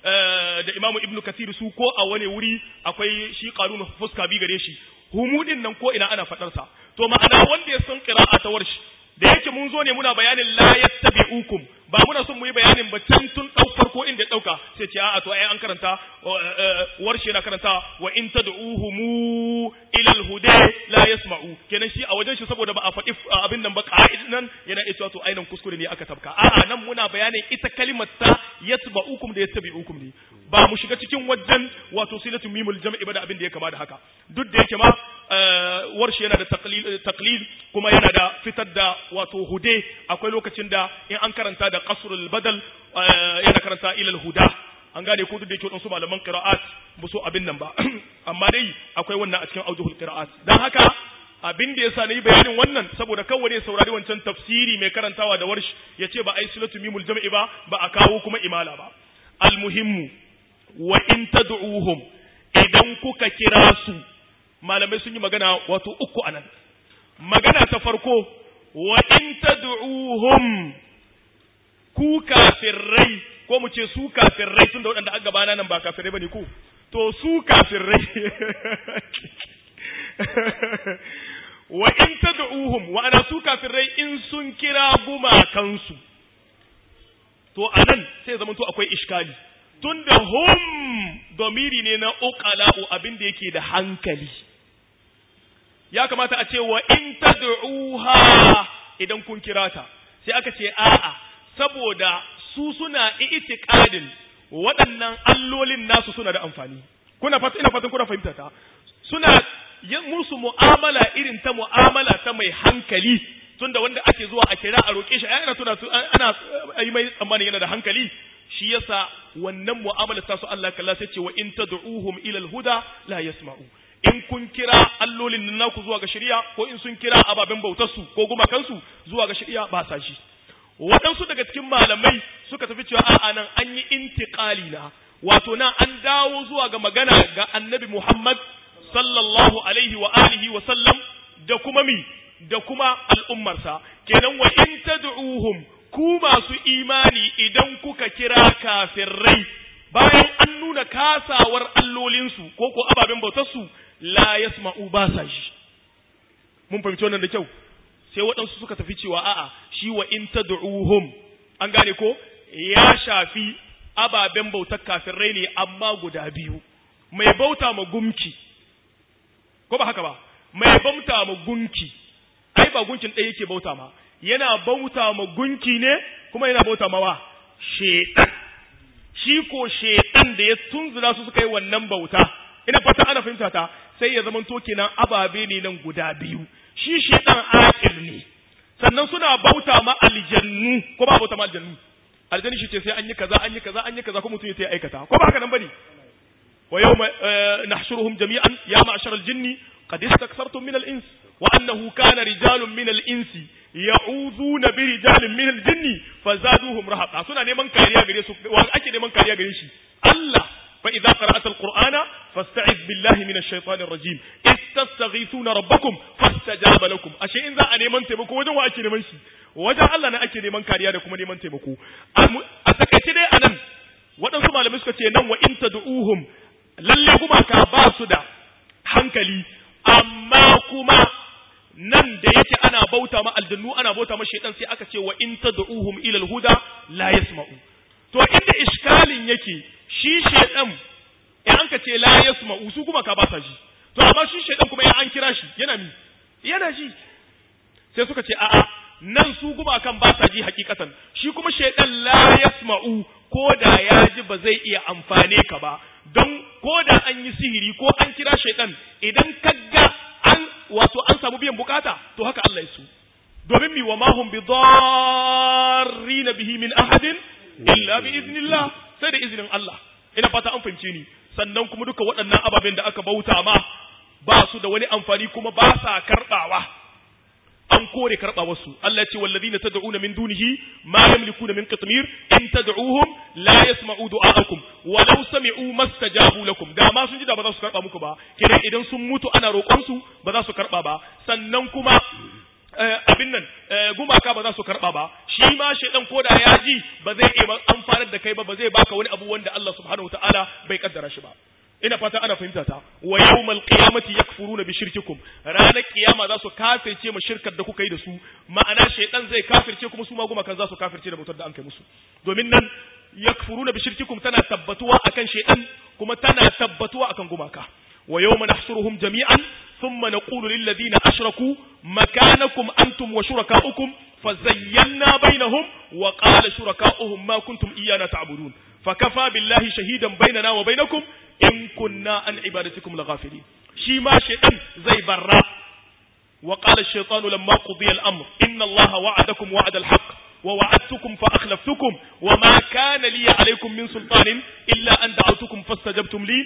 da Imam Ibn Kathir su ko a wani wuri akwai shi qarun fuska bi gare shi humudin nan ko ina ana fadar sa to ma'ana wanda ya san qira'a ta warshi da yake mun zo ne muna bayanin la yattabi'ukum ba muna son mu yi bayanin ba can tun dau farko inda ya dauka sai ce a'a to ai an karanta warshe na karanta wa in tad'uhum ila al-huda la yasma'u kenan shi a wajen shi saboda ba a faɗi abin nan ba ka'idin nan yana iya cewa to ainan kuskure ne aka tabka a'a nan muna bayanin ita kalimar ta yatba'ukum da yattabi'ukum ne ba mu shiga cikin wajen wato silatu mimul jam'i ba da abin da ya kama da haka duk da yake ma warshe yana da taqlid kuma yana da fitar da wato hude akwai lokacin da in an karanta da qasrul badal yana karanta ilal huda an gane ko duk da yake wadansu malaman qira'at ba so abin nan ba amma dai akwai wannan a cikin aujuhul qira'at dan haka abin da yasa nayi bayanin wannan saboda kawai ne saurari wancan tafsiri mai karantawa da warshi yace ba ai silatu mimul jam'i ba ba a kawo kuma imala ba almuhimmu wa in tad'uhum idan kuka kira su malamai sun yi magana wato uku anan magana ta farko wa in tad'uhum ku kafirrai ko mu ce su kafirrai tun da waɗanda aka gabana nan ba kafirrai bane ku to su kafirrai wa in tad'uhum wa ana su kafirrai in sun kira gumakansu to anan sai zaman to akwai iskali tunda hum domiri ne na uqala'u abin da yake da hankali ya kamata a ce wa in tad'uha idan kun kira ta sai aka ce a'a saboda su suna itiqadin waɗannan allolin nasu suna da amfani kuna fata ina fatan kuna fahimta ta suna yin musu mu'amala irin ta mu'amala ta mai hankali tunda wanda ake zuwa a kira a roƙe shi ana tuna ana yi mai tsammani yana da hankali shi yasa wannan mu'amala ta su Allah kalla sai ce wa in tad'uhum ila al-huda la yasma'u in kun kira allolin nan naku zuwa ga shari'a ko in sun kira ababen bautar su ko gumakansu zuwa ga shari'a ba sa shi waɗansu daga cikin malamai suka tafi cewa a'a nan an yi intiqali na wato nan an dawo zuwa ga magana ga annabi Muhammad sallallahu alaihi wa alihi wa sallam da kuma mi da kuma al'ummarsa kenan wa in tad'uhum ku masu imani idan kuka kira kafirrai bayan an nuna kasawar allolinsu ko ko ababen bautarsu la yasma'u ba sa shi mun fahimci wannan da kyau sai waɗansu suka tafi cewa a'a shi wa in tad'uhum an gane ko ya shafi ababen bautar kafirai ne amma guda biyu mai bauta ma gumki ko ba haka ba mai bauta ma gunki ai ba gunkin ɗaya yake bauta ma yana bauta ma gunki ne kuma yana bauta ma wa shedan shi ko shedan da ya tunzura su suka yi wannan bauta ina fata ana fahimta ta sai ya zama to kenan ababe ne nan guda biyu shi shedan akil ne sannan suna bauta ma aljannu ko ba bauta ma aljannu aljanni shi ce sai an yi kaza an yi kaza an yi kaza ko mutum ya sai aikata ko ba haka nan bane wa yawma nahshuruhum jami'an ya ma'shar al-jinni qad istakthartum min al-ins wa annahu kana rijalun min al-insi ya'udhuna bi rijalin min al-jinni fazaduhum rahaqa suna neman kariya gare su wa ake neman kariya gare shi Allah fa idza qara'ata al-qur'ana fasta'iz billahi minash shaitanir rajim istastaghithuna rabbakum fastajaba lakum ashe in za a neman taimako wajen wa ake neman shi wajen Allah ne ake neman kariya da kuma neman taimako a takaice dai anan waɗansu malamai suka ce nan wa in tad'uhum lalle gumaka ba su da hankali amma kuma nan da yake ana bauta ma aljannu ana bauta ma shaitan sai aka ce wa in tad'uhum ila al-huda la yasma'u to inda iskalin yake shi shaitan in an ka ce la yasma'u su kuma ka ba sa shi to amma shi shaitan kuma in an kira shi yana mi yana ji sai suka ce a'a nan su gumakan ba sa ji hakikatan shi kuma shaitan la yasma'u ko da ya ji ba zai iya amfane ka ba don ko da an yi sihiri ko an kira shaitan idan ka ga an wato an samu biyan bukata to haka Allah ya su domin mi wa ma hum bi darrina bihi min ahadin illa bi iznillah sai da izinin Allah ina fata an fahimce ni sannan kuma duka waɗannan ababen da aka bauta ma ba su da wani amfani kuma ba sa karɓawa an kore karɓa wasu Allah ya ce wallazina tad'una min dunihi ma yamlikuna min qitmir in tad'uhum la yasma'u du'aakum wa law sami'u mastajabu lakum da ma sun ji da ba za su karɓa muku ba kidan idan sun mutu ana roƙon su ba za su karɓa ba sannan kuma abin nan gumaka ba za su karɓa ba shi ma shaidan koda ya ji ba zai iya amfanar da kai ba ba zai baka wani abu wanda Allah subhanahu kafirce da bautar da an kai musu domin nan yakfuruna bi shirkikum tana tabbatuwa akan shaytan kuma tana tabbatuwa akan gumaka wa yawma nahshuruhum jami'an thumma naqulu lil ladina ashraku makanakum antum wa shurakaukum fazayyana bainahum wa qala shurakauhum ma kuntum iyana ta'budun fakafa billahi shahidan bainana wa bainakum in kunna an ibadatikum laghafilin shi ma shaytan zai barra wa qala ash-shaytanu lamma qudiya al-amr inna allaha wa'adakum wa'ada al-haqq ووعدتكم فأخلفتكم وما كان لي عليكم من سلطان إلا أن دعوتكم فاستجبتم لي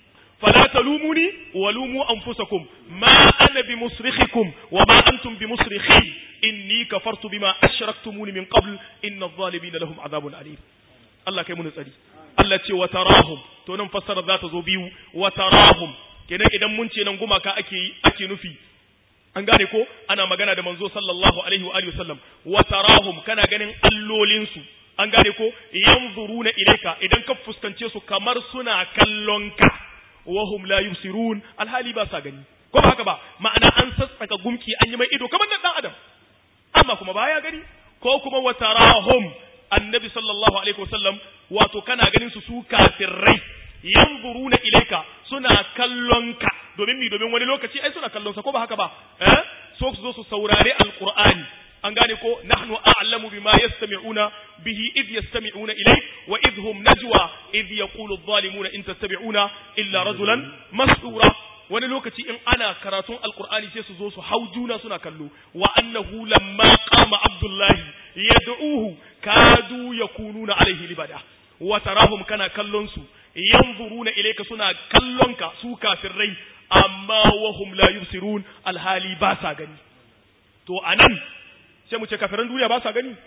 فلا تلوموني ولوموا أنفسكم ما أنا بمصرخكم وما أنتم بمصرخي إني كفرت بما أشركتموني من قبل إن الظالمين لهم عذاب أليم الله كيمون نسألي الله تي وتراهم تونم فسر ذات زوبيو وتراهم kenan idan mun ce nan gumaka ake ake nufi an gane ko ana magana da manzo sallallahu alaihi wa alihi wasallam wa tarahum kana ganin allolin su an gane ko yanzuruna ilayka idan ka fuskance su kamar suna kallon ka wa hum la yusirun alhali ba sa gani ko ba haka ba ma'ana an sassaka gumki an yi mai ido kamar dan adam amma kuma baya gani ko kuma wa tarahum annabi sallallahu alaihi wasallam wato kana ganin su su kafirai yanzuruna ilayka suna kallon ka domin mi domin wani lokaci ai suna kallon sa ko ba haka ba eh so su zo su saurare alqur'ani an gane ko nahnu a'lamu bima yastami'una bihi id yastami'una ilayk wa id hum najwa id yaqulu adh-dhalimuna in tattabi'una illa rajulan mas'ura wani lokaci in ana karatun alqur'ani sai su zo su hau juna suna kallo wa annahu lamma qama abdullahi yad'uhu kadu yakununa alaihi libada wa tarahum kana kallon su yanzuruna ilayka suna kallonka su kafirai amma wahum la yubsirun alhali ba sa gani to anan sai mu ce kafiran duniya ba sa gani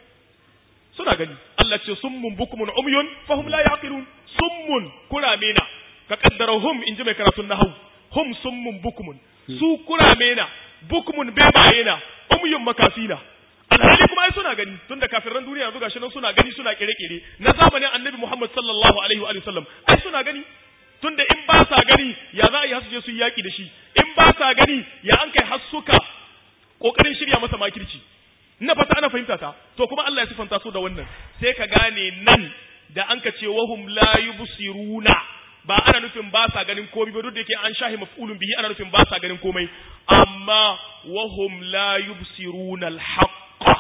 suna gani Allah ce summun bukmun umyun fahum la yaqilun summun kurame na ka kaddara hum in ji mai karatun nahwu hum summun bukmun su kurame na bukmun bebaye na umyun makafina alhali kuma ai suna gani tunda kafiran duniya yanzu gashi nan suna gani suna kire-kire na zamanin annabi Muhammad sallallahu alaihi wa sallam ai suna gani tunda in ba sa gani ya za a yi hasu je su yi yaki da shi in ba sa gani ya an kai hasuka kokarin shirya masa makirci ina fata ana fahimta ta to kuma Allah ya sifanta su da wannan sai ka gane nan da an ka ce wahum la yubsiruna ba ana nufin ba sa ganin komai ba duk da yake an shahi maf'ulun bihi ana nufin ba sa ganin komai amma wahum la yubsiruna al-haqq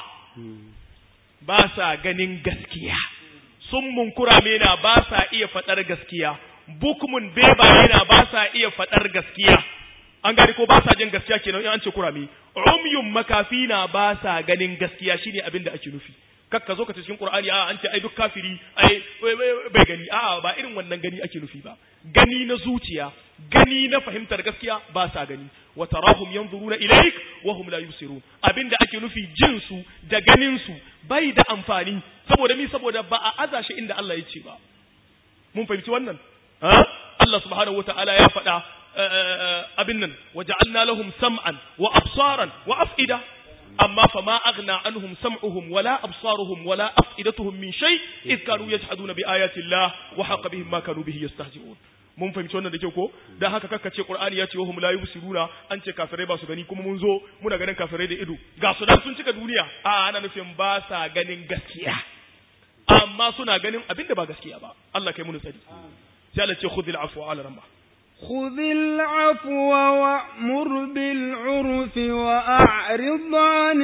ba sa ganin gaskiya sun munkurame na ba sa iya faɗar gaskiya bukmun bebaye na ba sa iya faɗar gaskiya an gani ko ba sa jin gaskiya kenan in an ce kurame umyun makafi na ba sa ganin gaskiya shine abin da ake nufi kakka zo ka cikin qur'ani a an ce ai duk kafiri ai bai gani a'a ba irin wannan gani ake nufi ba gani na zuciya gani na fahimtar gaskiya ba sa gani wa tarahum yanzuruna ilaik wa hum la yusirun abinda ake nufi jin su da ganin su bai da amfani saboda mi saboda ba a aza shi inda Allah ya ce ba mun fahimci wannan Allah subhanahu wataala ya faɗa abin nan waja'alna lahum sam'an wa absaran wa af'ida amma fa ma aghna anhum sam'uhum wala absaruhum wala af'idatuhum min shay id kanu yajhaduna bi ayati Allah wa haqa bihim ma kanu bihi yastahzi'un mun fahimci wannan da kyau ko dan haka kakka ce qur'ani ya ce wahum la yubsiruna an ce kafirai ba su gani kuma mun zo muna ganin kafirai da ido ga su dan sun cika duniya a ana nufin ba sa ganin gaskiya amma suna ganin abin da ba gaskiya ba Allah kai mun tsari sai Allah ce khudhil afwa ala ramba خذ العفو وأمر بالعرف وأعرض عن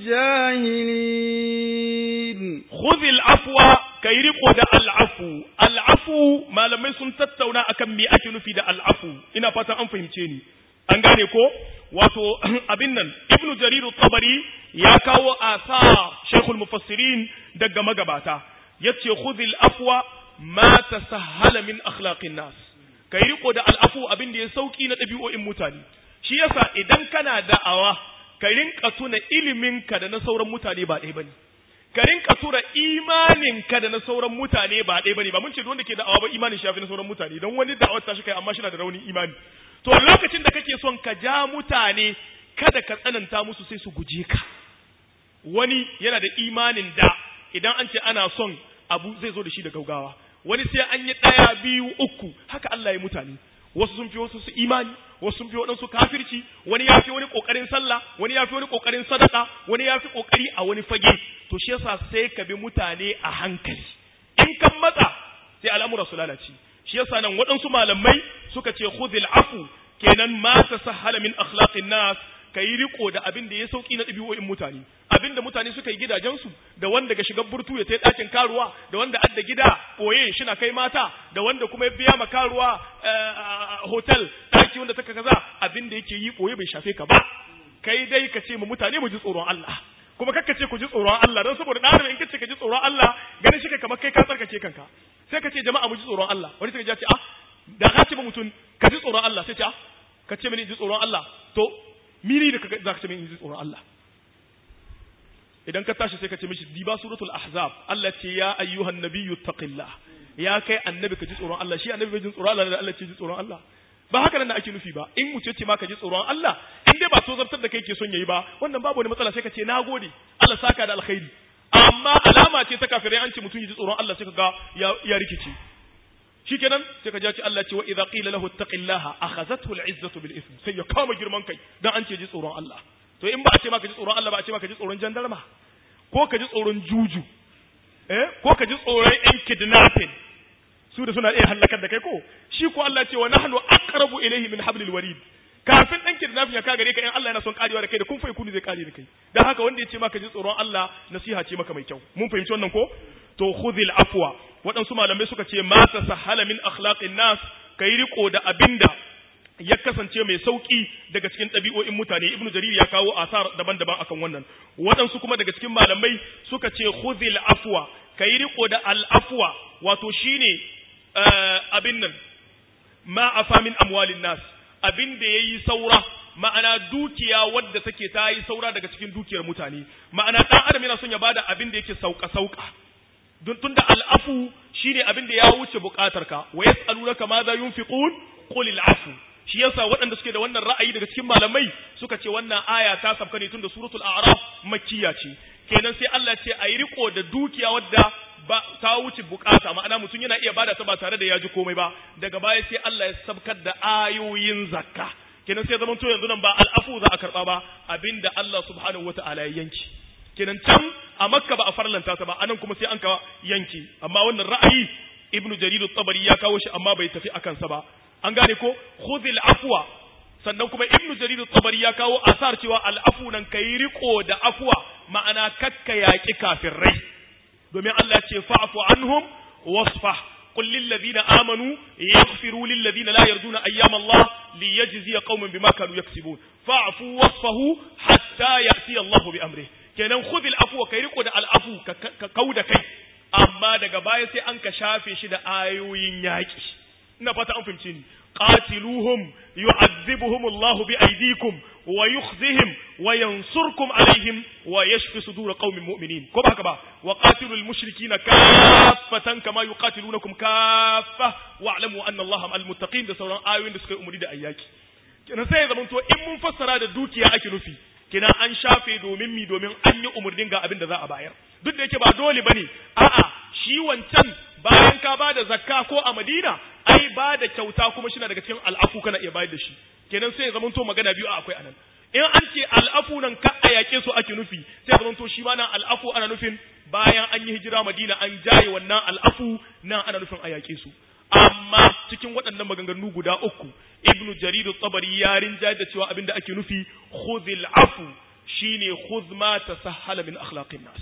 الجاهلين خذ العفو kai riko da al'afu al'afu malamai sun tattauna akan me ake nufi da al'afu ina fatan an fahimce ni an gane ko wato abin nan ibnu jarir tabari ya kawo asa shaykhul mufassirin daga magabata yace khudhil afwa ma tasahhala min akhlaqin nas kai riko da al'afu abin da ya sauki na ɗabi'o'in mutane shi yasa idan kana da'awa ka rinka tuna iliminka da na sauran mutane ba ɗaya bane ka rinka tura imaninka da na sauran mutane ba ɗaya bane ba mun ce wanda ke da'awa ba imanin shafi na sauran mutane don wani da'awar ta shi kai amma shi na da raunin imani to lokacin da kake son ka ja mutane kada ka tsananta musu sai su guje ka wani yana da imanin da idan an ce ana son abu zai zo da shi da gaugawa wani sai an yi ɗaya biyu uku haka Allah ya mutane wasu sun fi wasu su imani wasu sun fi waɗansu kafirci wani ya fi wani ƙoƙarin sallah wani ya fi wani ƙoƙarin sadaka wani ya fi ƙoƙari a wani fage to to shi yasa sai ka bi mutane a hankali in kan matsa sai al'amura su lalace shi yasa nan waɗansu malamai suka ce khudhil afu kenan ma tasahhala min akhlaqin nas ka yi riko da abin da ya sauki na ɗabi'o'in mutane abin da mutane suka yi gidajensu da wanda ga shigar burtu ya tai ɗakin karuwa da wanda adda gida ɓoye shina kai mata da wanda kuma ya biya ma karuwa hotel ɗaki wanda taka kaza abin da yake yi ɓoye bai shafe ka ba kai dai ka ce ma mutane mu ji tsoron Allah kuma kakka ce ku ji tsoron Allah don saboda ɗan in kace ka ji tsoron Allah ganin shi kamar kai ka tsarkake kanka sai ka ce jama'a mu ji tsoron Allah wani sai ka ce ah da ka ce ba mutum ka ji tsoron Allah sai ce ah ka ce mini ji tsoron Allah to miri da za ka ce min ji tsoron Allah idan ka tashi sai ka ce mishi diba suratul ahzab Allah ce ya ayyuhan nabiyyu taqillah ya kai annabi ka ji tsoron Allah shi annabi bai ji tsoron Allah da Allah ce ji tsoron Allah ba haka nan da ake nufi ba in mu ce ma ka ji tsoron Allah in dai ba so zartar da kai ke son yayi ba wannan babu wani matsala sai ka ce nagode Allah saka da alkhairi amma alama ce ta kafirai an ce mutum ya ji tsoron Allah sai ka ga ya rikice shikenan sai ka ji Allah ce wa idza qila lahu taqillaha akhazathu al'izzatu bil ism sai ya kama girman kai dan an ce ji tsoron Allah to in ba a ce maka ji tsoron Allah ba a ce maka ji tsoron jandarma ko ka ji tsoron juju eh ko ka ji tsoron yan kidnapping su da suna iya halakar da kai ko shi ko Allah ce wa nahnu aqrabu ilayhi min hablil warid kafin dan kidnapping ya ka gare ka in Allah yana son karewa da kai da kun fa kunu zai kare da kai dan haka wanda ya ce maka ji tsoron Allah nasiha ce maka mai kyau mun fahimci wannan ko to khudhil afwa waɗansu malamai suka ce ma ta sahala min akhlaqin nas kai riko da abinda ya kasance mai sauki daga cikin ɗabi'o'in mutane ibnu jarir ya kawo asar daban-daban akan wannan waɗansu kuma daga cikin malamai suka ce khudhil afwa kai riko da al afwa wato shine abin nan ma afa min amwalin nas abin da yayi saura ma'ana dukiya wadda take ta yi saura daga cikin dukiyar mutane ma'ana dan adam yana son ya bada abin da yake sauka sauka don tunda al'afu shine abin da ya wuce bukatarka wa yas'alunaka ma za yunfiqun qul al'afu shi yasa waɗanda suke da wannan ra'ayi daga cikin malamai suka ce wannan aya ta sabka ne tunda suratul a'raf makkiya ce kenan sai Allah ce ayi riko da dukiya wadda ba ta wuce bukata ma'ana mutum yana iya bada ta ba tare da ya ji komai ba daga baya sai Allah ya sabkar da ayoyin zakka kenan sai zaman to yanzu nan ba al'afu za a karba ba abinda Allah subhanahu wata'ala ya yanki kenan can a makka ba a farlanta ta ba anan kuma sai an ka yanki amma wannan ra'ayi ibnu jarir at-tabari ya kawo shi amma bai tafi akan sa ba an gane ko khudhil afwa sannan kuma ibnu jarir at-tabari ya kawo asar cewa al-afu nan kai riko da afwa ma'ana kakka yaki kafirai domin Allah ce fa'fu anhum wasfah قل للذين آمنوا يغفروا للذين لا يرجون أيام الله ليجزي قوم بما كانوا يكسبون فاعفوا وصفه حتى يأتي الله بأمره kenan khudhil afwa kai riko da al'afu ka kauda kai amma daga baya sai an ka shafe shi da ayoyin yaki ina fata an fahimce ni qatiluhum yu'adhibuhum Allahu bi aydikum wa yukhzihim wa yansurkum alaihim wa yashfi sudur qaumin mu'minin ko ba haka ba wa qatilul mushrikina kaffatan kama yuqatilunakum kaffa wa'lamu anna Allaha ma'al muttaqin da sauran ayoyin da suka yi umuri da ayyaki kenan sai ya zamanto in mun fassara da dukiya ake nufi kina an shafe domin mi domin an yi umarnin ga abin da za a bayar duk da yake ba dole bane a'a shi wancan bayan ka bada zakka ko a Madina ai ba da kyauta kuma shi na daga cikin al'afu kana iya bayar da shi kenan sai ya zamanto magana biyu akwai anan in an ce al'afu nan ka a yake su ake nufi sai ya zamanto shi ma nan al'afu ana nufin bayan an yi hijira Madina an jaye wannan al'afu nan ana nufin a yake su amma cikin waɗannan maganganu guda uku ibnu jarir tabari ya rinja da cewa abinda ake nufi khudhil afu shine khudh ma tasahhala min akhlaqin nas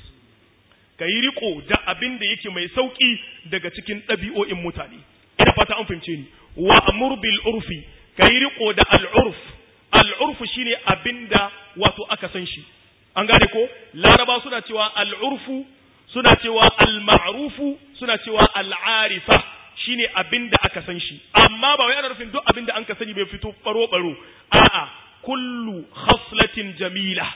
kai riko da abinda yake mai sauki daga cikin ɗabi'o'in mutane ina fata an fahimce ni wa amur bil urfi kai riko da al urf al urf shine abinda wato aka san shi an gane ko laraba suna cewa al urfu suna cewa al ma'rufu suna cewa al arifa shine abin da aka san shi amma ba wai ana nufin duk abin da an ka sani bai fito baro baro a'a kullu khaslatin jamila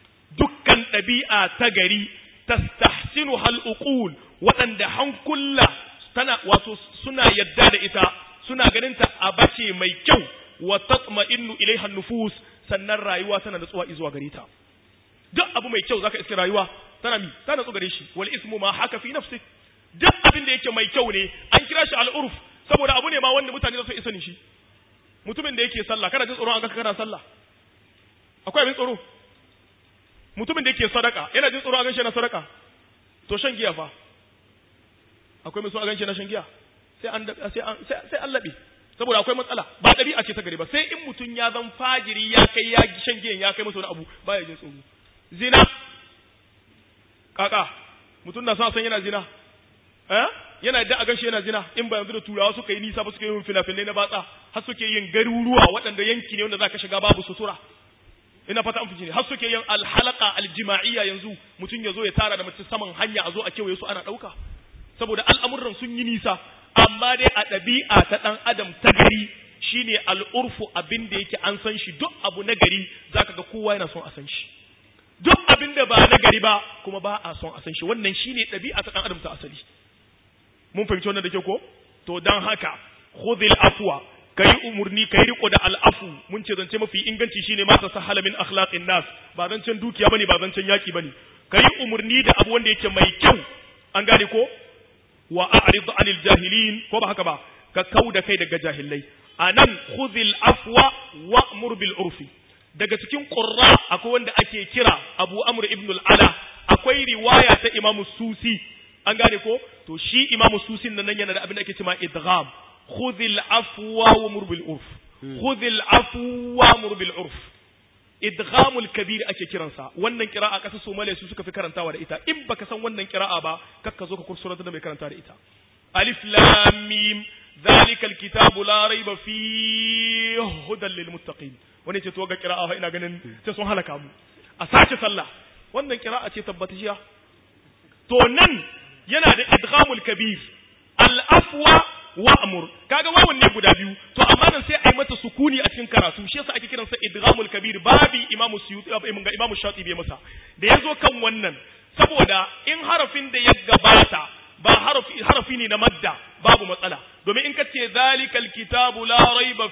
dukkan ɗabi'a ta gari tastahsinu hal uqul waɗanda hankula tana wato suna yadda da ita suna ganin ta a bace mai kyau wa tatma'innu ilaiha nufus sannan rayuwa tana natsuwa zuwa gare ta duk abu mai kyau zaka iske rayuwa tana mi tana natsu gare shi wal ismu ma haka fi nafsik duk abin da yake mai kyau ne an kira shi al'urf saboda abu ne ma wanda mutane za su isa shi mutumin da yake sallah kana jin tsoron an ga kana sallah akwai abin tsoro mutumin da yake sadaka yana jin tsoro an ga shi na sadaka to shan giya fa akwai mai so a ganshi na shan giya sai an sai an sai an labe saboda akwai matsala ba ɗabi'a ce ta gari ba sai in mutum ya zan fajiri ya kai ya shan giyan ya kai masa wani abu baya jin tsoro zina kaka mutum na son san yana zina eh yana yadda a ganshi yana zina in ba yanzu da turawa suka yi nisa ba suka yi fina-finai na batsa har suke yin garuruwa waɗanda yanki ne wanda za ka shiga babu sutura ina fata an fi ne har suke yin alhalaka aljima'iyya yanzu mutum ya zo ya tara da mace saman hanya a zo a kewaye su ana ɗauka saboda al'amuran sun yi nisa amma dai a ɗabi'a ta ɗan adam ta gari shine al'urfu abin da yake an san shi duk abu na gari zaka ga kowa yana son a san shi duk abin da ba na gari ba kuma ba a son a san shi wannan shine ɗabi'a ta ɗan adam ta asali mun fahimci wannan da ke ko to dan haka khudhil afwa kai umurni kai riko da al'afu mun ce zance mafi inganci shine ma tasahala min akhlaqin nas ba zancen dukiya bane ba zancen yaki bane kai umurni da abu wanda yake mai kyau an gane ko wa a'rid anil jahilin ko ba haka ba ka kauda kai daga jahilai anan khudhil afwa wa'mur bil urfi daga cikin qurra akwai wanda ake kira Abu Amr ibn al-Ala akwai riwaya ta Imam Susi an gane ko to shi Imam Susi nan yana da abin da ake cewa idgham khudhil afwa wa'mur bil urf khudhil afwa wa'mur bil urf idghamul kabir ake kiransa wannan kira'a kasa Somalia su suka fi karantawa da ita in baka san wannan kira'a ba kakka zo ka kursura da mai karanta da ita alif lam mim ذلك الكتاب لا ريب فيه هدى للمتقين wani ce to ga kira'a ina ganin sai sun halaka mu a sace sallah wannan kira'a ce tabbatishiya to nan yana da idghamul kabir al afwa wa amur kaga wawan ne guda biyu to amma nan sai ai mata sukuni a cikin karatu shi yasa ake kiransa idghamul kabir babi imamu suyuti ga imamu shatibi ya masa da yazo kan wannan saboda in harafin da ya gabata ba harafi harafi ne na madda babu matsala domin in ka ce zalikal kitabu la raiba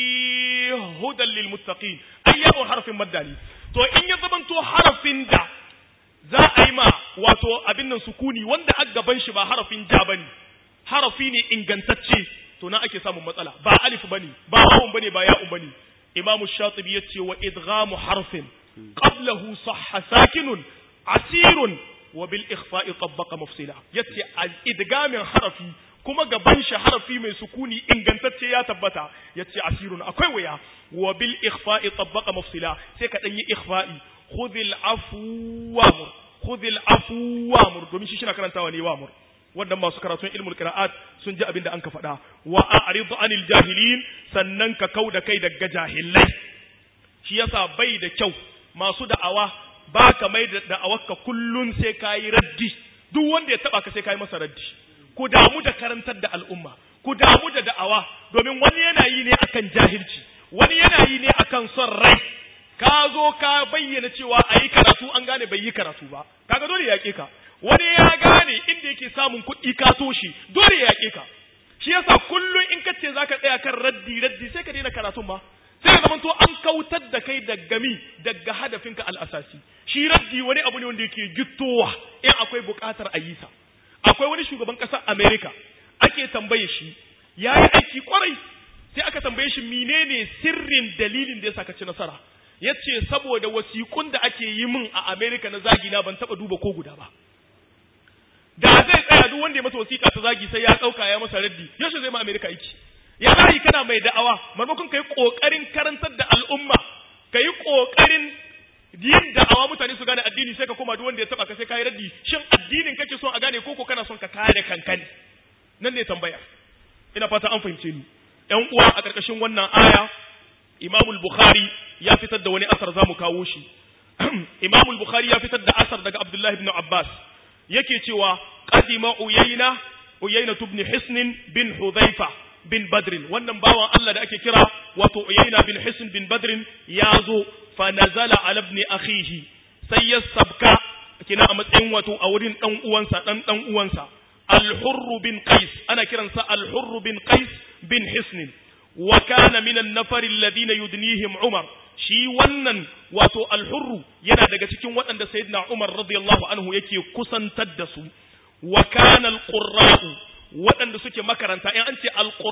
fi hudan lil muttaqin ai yabo harafin madda ne to in ya zamanto harafin da za a yi ma wato abin nan sukuni wanda a gaban shi ba harafin ja bane harafi ne ingantacce to na ake samun matsala ba alif bane ba wawun bane ba ya'un bane imamu shatibi yace wa idghamu harfin qablahu sahha sakinun asirun wa bil ikhfa'i tabbaqa mafsila yace idgamin harafi kuma gaban shi harafi mai sukuni ingantacce ya tabbata yace asirun akwai waya wa bil ikhfa'i tabbaqa mafsila sai ka dan yi ikhfa'i khudhil afwa khudhil afwa mur domin shi shi na karantawa ne wa mur wannan masu karatun ilmul qira'at sun ji abin da an ka faɗa wa a'rid anil jahilin sannan ka kauda kai daga jahilai shi yasa bai da kyau masu da'awa ba ka mai da da'awarka kullun sai kayi raddi duk wanda ya taba ka sai kayi masa raddi ku damu da karantar da al'umma ku damu da da'awa domin wani yana yi ne akan jahilci wani yana yi ne akan son rai ka zo ka bayyana cewa a yi karatu an gane bai yi karatu ba kaga dole ya yaƙe ka wani ya gane inda yake samun kuɗi ka so shi dole ya yaƙe ka shi yasa kullum in ka ce zaka tsaya kan raddi raddi sai ka daina karatun ba sai ya zamanto an kautar da kai daga mi daga hadafinka al'asasi shi raddi wani abu ne wanda yake gittowa in akwai buƙatar a yi sa akwai wani shugaban ƙasar Amerika ake tambaye shi ya yi aiki kwarai sai aka tambaye shi menene sirrin dalilin da ya saka ci nasara ya ce saboda wasiƙun da ake yi min a Amerika na zagi na ban taɓa duba ko guda ba da zai tsaya duk wanda ya masa wasiƙa ta zagi sai ya ɗauka ya masa raddi yaushe zai ma Amerika aiki ya zai kana mai da'awa maimakon ka yi ƙoƙarin karantar da al'umma ka yi ƙoƙarin yin da'awa mutane su gane addini sai ka koma duk wanda ya taba ka sai ka yi raddi shin addinin kake son a gane koko kana son ka kare kanka ne nan ne tambaya ina fata an fahimce ni ƴan uwa a ƙarƙashin wannan aya Imam bukhari ya fitar da wani asar zamu kawo shi Imam bukhari ya fitar da asar daga Abdullah ibn Abbas yake cewa qadima uyayna uyayna ibn hisn bin hudhaifa bin badrin wannan bawan Allah da ake kira wato uyayna bin hisn bin badrin ya zo fa nazala ala ibn akhihi sai ya sabka kina a matsayin wato a wurin dan uwansa dan dan uwansa al-hurr bin qais ana kiransa al-hurr bin qais bin hisn wa kana min an-nafar alladhina yudnihim umar shi wannan wato al-hurr yana daga cikin waɗanda sayyidina umar radiyallahu anhu yake kusantar da su wa kana al-qurra'u waɗanda suke makaranta in an ce alƙurra a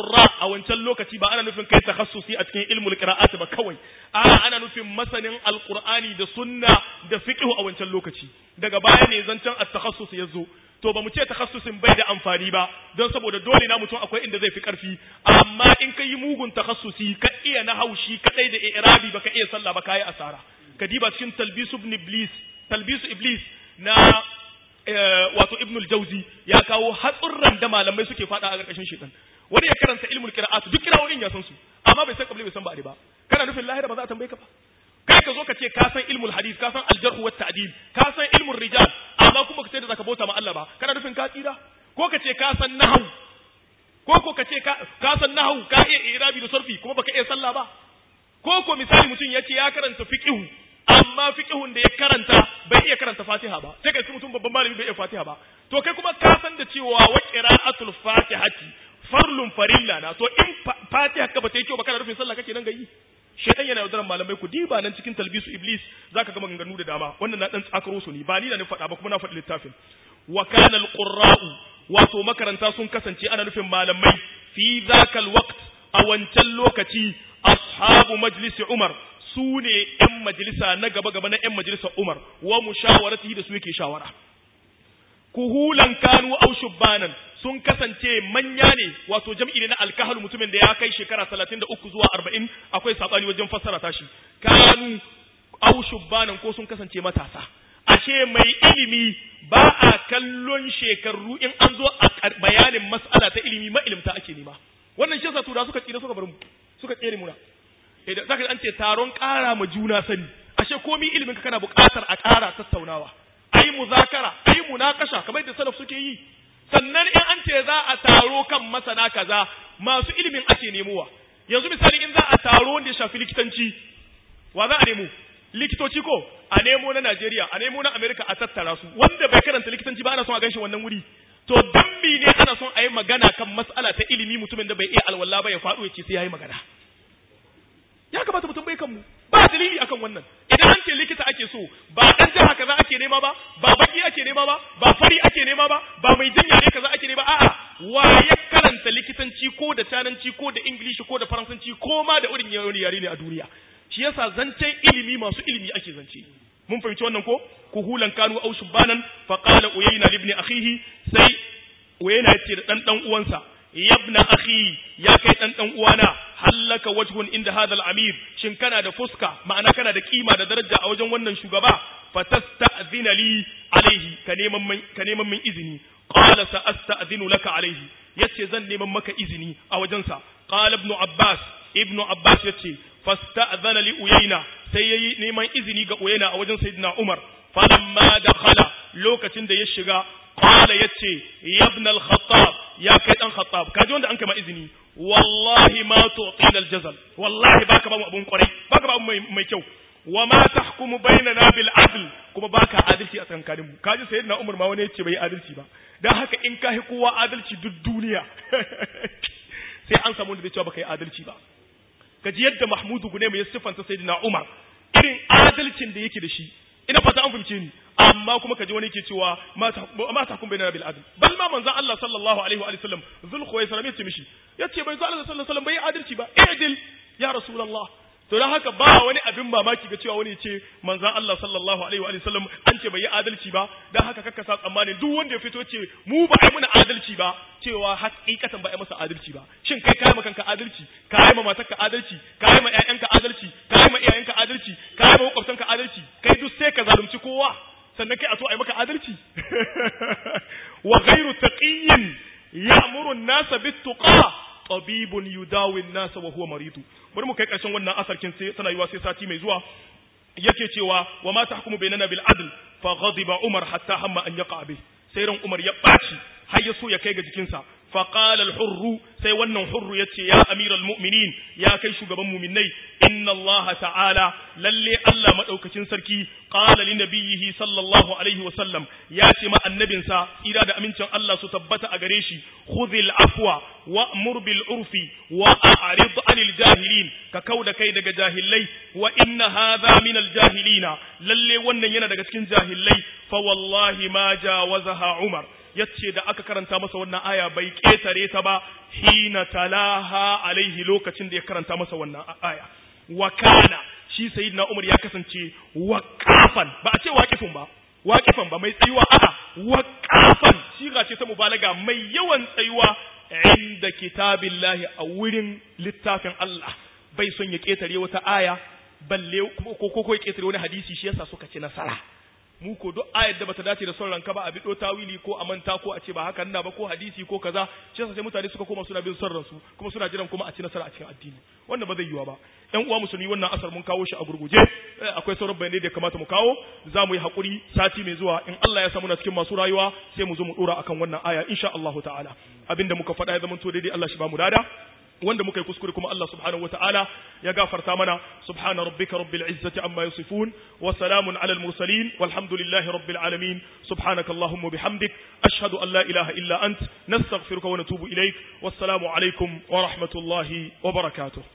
a wancan lokaci ba ana nufin kai takhassusi a cikin ilmul qira'at ba kawai a ana nufin masanin alqur'ani da sunna da fiqh a wancan lokaci daga baya ne zancen at-takhassus yazo to ba mu ce takhassusin bai da amfani ba don saboda dole na mutum akwai inda zai fi karfi amma in ka yi mugun takhassusi ka iya na haushi kadai da i'rabi baka iya sallah ba kai asara ka diba cikin talbisu ibn iblis talbisu iblis na wato ibn al-jawzi ya kawo hatsurran da malamai suke fada a karkashin shaitan wani ya karanta ilmul qira'at duk kirawoyin ya san su amma bai san kabli bai san ba'di ba kana nufin lahira ba za a tambaye ka ba kai ka zo ka ce ka san ilmul hadith ka san al-jarh wa ta'dil ka san ilmul rijal amma kuma ka ce da zaka bauta ma Allah ba kana nufin ka tsira ko ka ce ka san nahwu ko ko ka ce ka san nahwu ka iya irabi da sarfi kuma baka iya sallah ba ko ko misali mutum ya ce ya karanta fiqhu amma fiqhun da ya karanta bai iya karanta Fatiha ba sai kai mutum babban malami bai iya Fatiha ba to kai kuma ka san da cewa wa qira'atul fatihati farlun farilla na to in Fatiha ka bata yi kyau ba kana rufin sallah kake nan gayi shedan yana yaudaran malamai ku diba nan cikin talbisu iblis zaka ga maganganu da dama wannan na dan tsakaro su ne ba ni da ni faɗa ba kuma na faɗi littafin wa kana alqurra'u wato makaranta sun kasance ana nufin malamai fi zakal waqt a wancan lokaci ashabu majlisi umar su ne ‘yan majalisa na gaba-gaba na ‘yan majalisar Umar, wa mushawarati da su yake shawara. Kuhulan kanu au shubbanan sun kasance manya ne, wato jam'i ne na alkahal mutumin da ya kai shekara talatin da uku zuwa arba'in akwai saɓani wajen fassara tashi. Kanu au shubbanan ko sun kasance matasa. Ashe mai ilimi ba a kallon shekaru in an zo a bayanin mas'ala ta ilimi ma'ilimta ake nema. Wannan shi yasa tura suka tsira suka bar mu, suka tsere muna. idan zaka an ce taron ƙara ma juna sani ashe komi ilimin ka kana buƙatar a ƙara tattaunawa ayi muzakara ayi munakasha kamar da salaf suke yi sannan in an ce za a taro kan masana kaza masu ilimin ake nemowa yanzu misali in za a taro wanda ya shafi likitanci wa za a nemo likitoci ko a nemo na Najeriya a nemo na Amerika a tattara su wanda bai karanta likitanci ba ana son a ganshi wannan wuri to dan ne ana son a yi magana kan mas'ala ta ilimi mutumin da bai iya alwala ba ya faɗo ya ce sai ya yi magana ya kamata mutum bai kanmu ba dalili akan wannan idan an ce likita ake so ba dan jiha kaza ake nema ba ba baki ake nema ba ba fari ake nema ba ba mai jinya ne kaza ake nema a'a wa ya karanta likitanci ko da tananci ko da ingilishi ko da faransanci ko ma da irin yawon yare ne a duniya shi yasa zancen ilimi masu ilimi ake zance mun fahimci wannan ko kuhulan kanu au shubanan fa qala uyayna ibn akhihi sai uyayna yace da dan dan uwansa yabna akhi ya kai dan dan uwana hallaka wajhun inda hadal amir shin kana da fuska ma'ana kana da kima da daraja a wajen wannan shugaba fatasta'zina li alaihi ka neman ka neman min izini qala sa'asta'zinu laka alaihi yace zan neman maka izini a wajensa qala ibn abbas ibn abbas yace fasta'zana li uyayna sai yayi neman izini ga uyayna a wajen sayyidina umar falamma dakhala lokacin da ya shiga qala yace ya ibn al-khattab ya kai dan khattab kaji wanda an kama izini wallahi ma tu'tina al-jazal wallahi baka ba mu abun kwarai baka ba mu mai, mai kyau wa ma tahkumu bainana bil adl kuma baka adalci a tsakanin mu kaji sayyidina umar ma wani yace bai adalci ba dan haka in ka kowa adalci duk duniya sai an samu wanda zai cewa baka yi adalci ba kaji yadda mahmudu gune mai siffanta sayyidina umar irin adalcin da yake da shi ina fata an fahimce ni amma kuma kaji wani ke cewa ma ta kun bainana bil adl bal ma manzo Allah sallallahu alaihi wa sallam zul khuwaisara yace mishi yace bai zo Allah sallallahu alaihi wa sallam bai adalci ba idil ya rasulullah to dan haka ba wani abin mamaki ga cewa wani ya ce manzon Allah sallallahu alaihi wa sallam an ce bai yi adalci ba dan haka kakka sa tsammani duk wanda ya fito ce mu ba ai muna adalci ba cewa hakikatan ba ai masa adalci ba shin kai kai kanka adalci kai ma matarka adalci kai ma ƴaƴanka adalci kai ma iyayenka adalci kai ma makwabtanka adalci kai duk sai ka zalunci kowa sannan kai a so ai maka adalci wa ghairu taqiyyin ya'muru an-nasa bit-tuqa tabibun yudawi an-nasa wa huwa maridu bari mu kai karshen wannan asarkin sai tana yiwa sai sati mai zuwa yake cewa wa ma tahkumu bainana bil adl fa ghadiba umar hatta hamma an yaqa bi sai ran umar ya baci har ya so ya kai ga jikinsa fa qala al hurru sai wannan hurru yace ya amiral mu'minin ya kai shugaban mu'minai inna allaha ta'ala lalle allah madaukakin sarki qala li nabiyhi sallallahu alaihi wa sallam ya ce ma annabinsa tsira da amincin allah su tabbata a gare shi khudhil afwa wa'mur bil urfi wa a'rid anil jahilin ka kauda kai daga jahilai wa inna hadha min al jahilina lalle wannan yana daga cikin jahilai fa wallahi ma jawazaha umar yace da aka karanta masa wannan aya bai ketare ta ba hina talaha alaihi lokacin da ya karanta masa wannan aya wa kana shi sayyidina Umar ya kasance waqafan ba a ce waqifun ba waqifan ba mai tsayuwa a'a waqafan shiga ce ta mubalaga mai yawan tsayuwa inda kitabillahi a wurin littafin Allah bai son ya ketare wata aya balle ko ko ya ketare wani hadisi shi yasa suka ci nasara mu ko duk ayar da bata dace da son ranka ba a bido tawili ko a manta ko a ce ba haka na ba ko hadisi ko kaza shi yasa sai mutane suka koma suna bin son ransu kuma suna jiran kuma a ci nasara a cikin addini wannan ba zai yiwa ba ƴan uwa musulmi wannan asar mun kawo shi a gurguje akwai sauran bayanai da ya kamata mu kawo za mu yi hakuri sati mai zuwa in Allah ya samu na cikin masu rayuwa sai mu zo mu dora akan wannan aya insha Allah ta'ala abinda muka faɗa ya zama to daidai Allah shi ba mu dada wanda muka yi kuskure kuma Allah subhanahu wataala ya gafarta mana subhana rabbika rabbil izzati amma yasifun wa salamun alal mursalin walhamdulillahi rabbil alamin subhanaka allahumma bihamdik ashhadu an la ilaha illa ant nastaghfiruka wa natubu ilaik wassalamu alaikum wa rahmatullahi wa barakatuh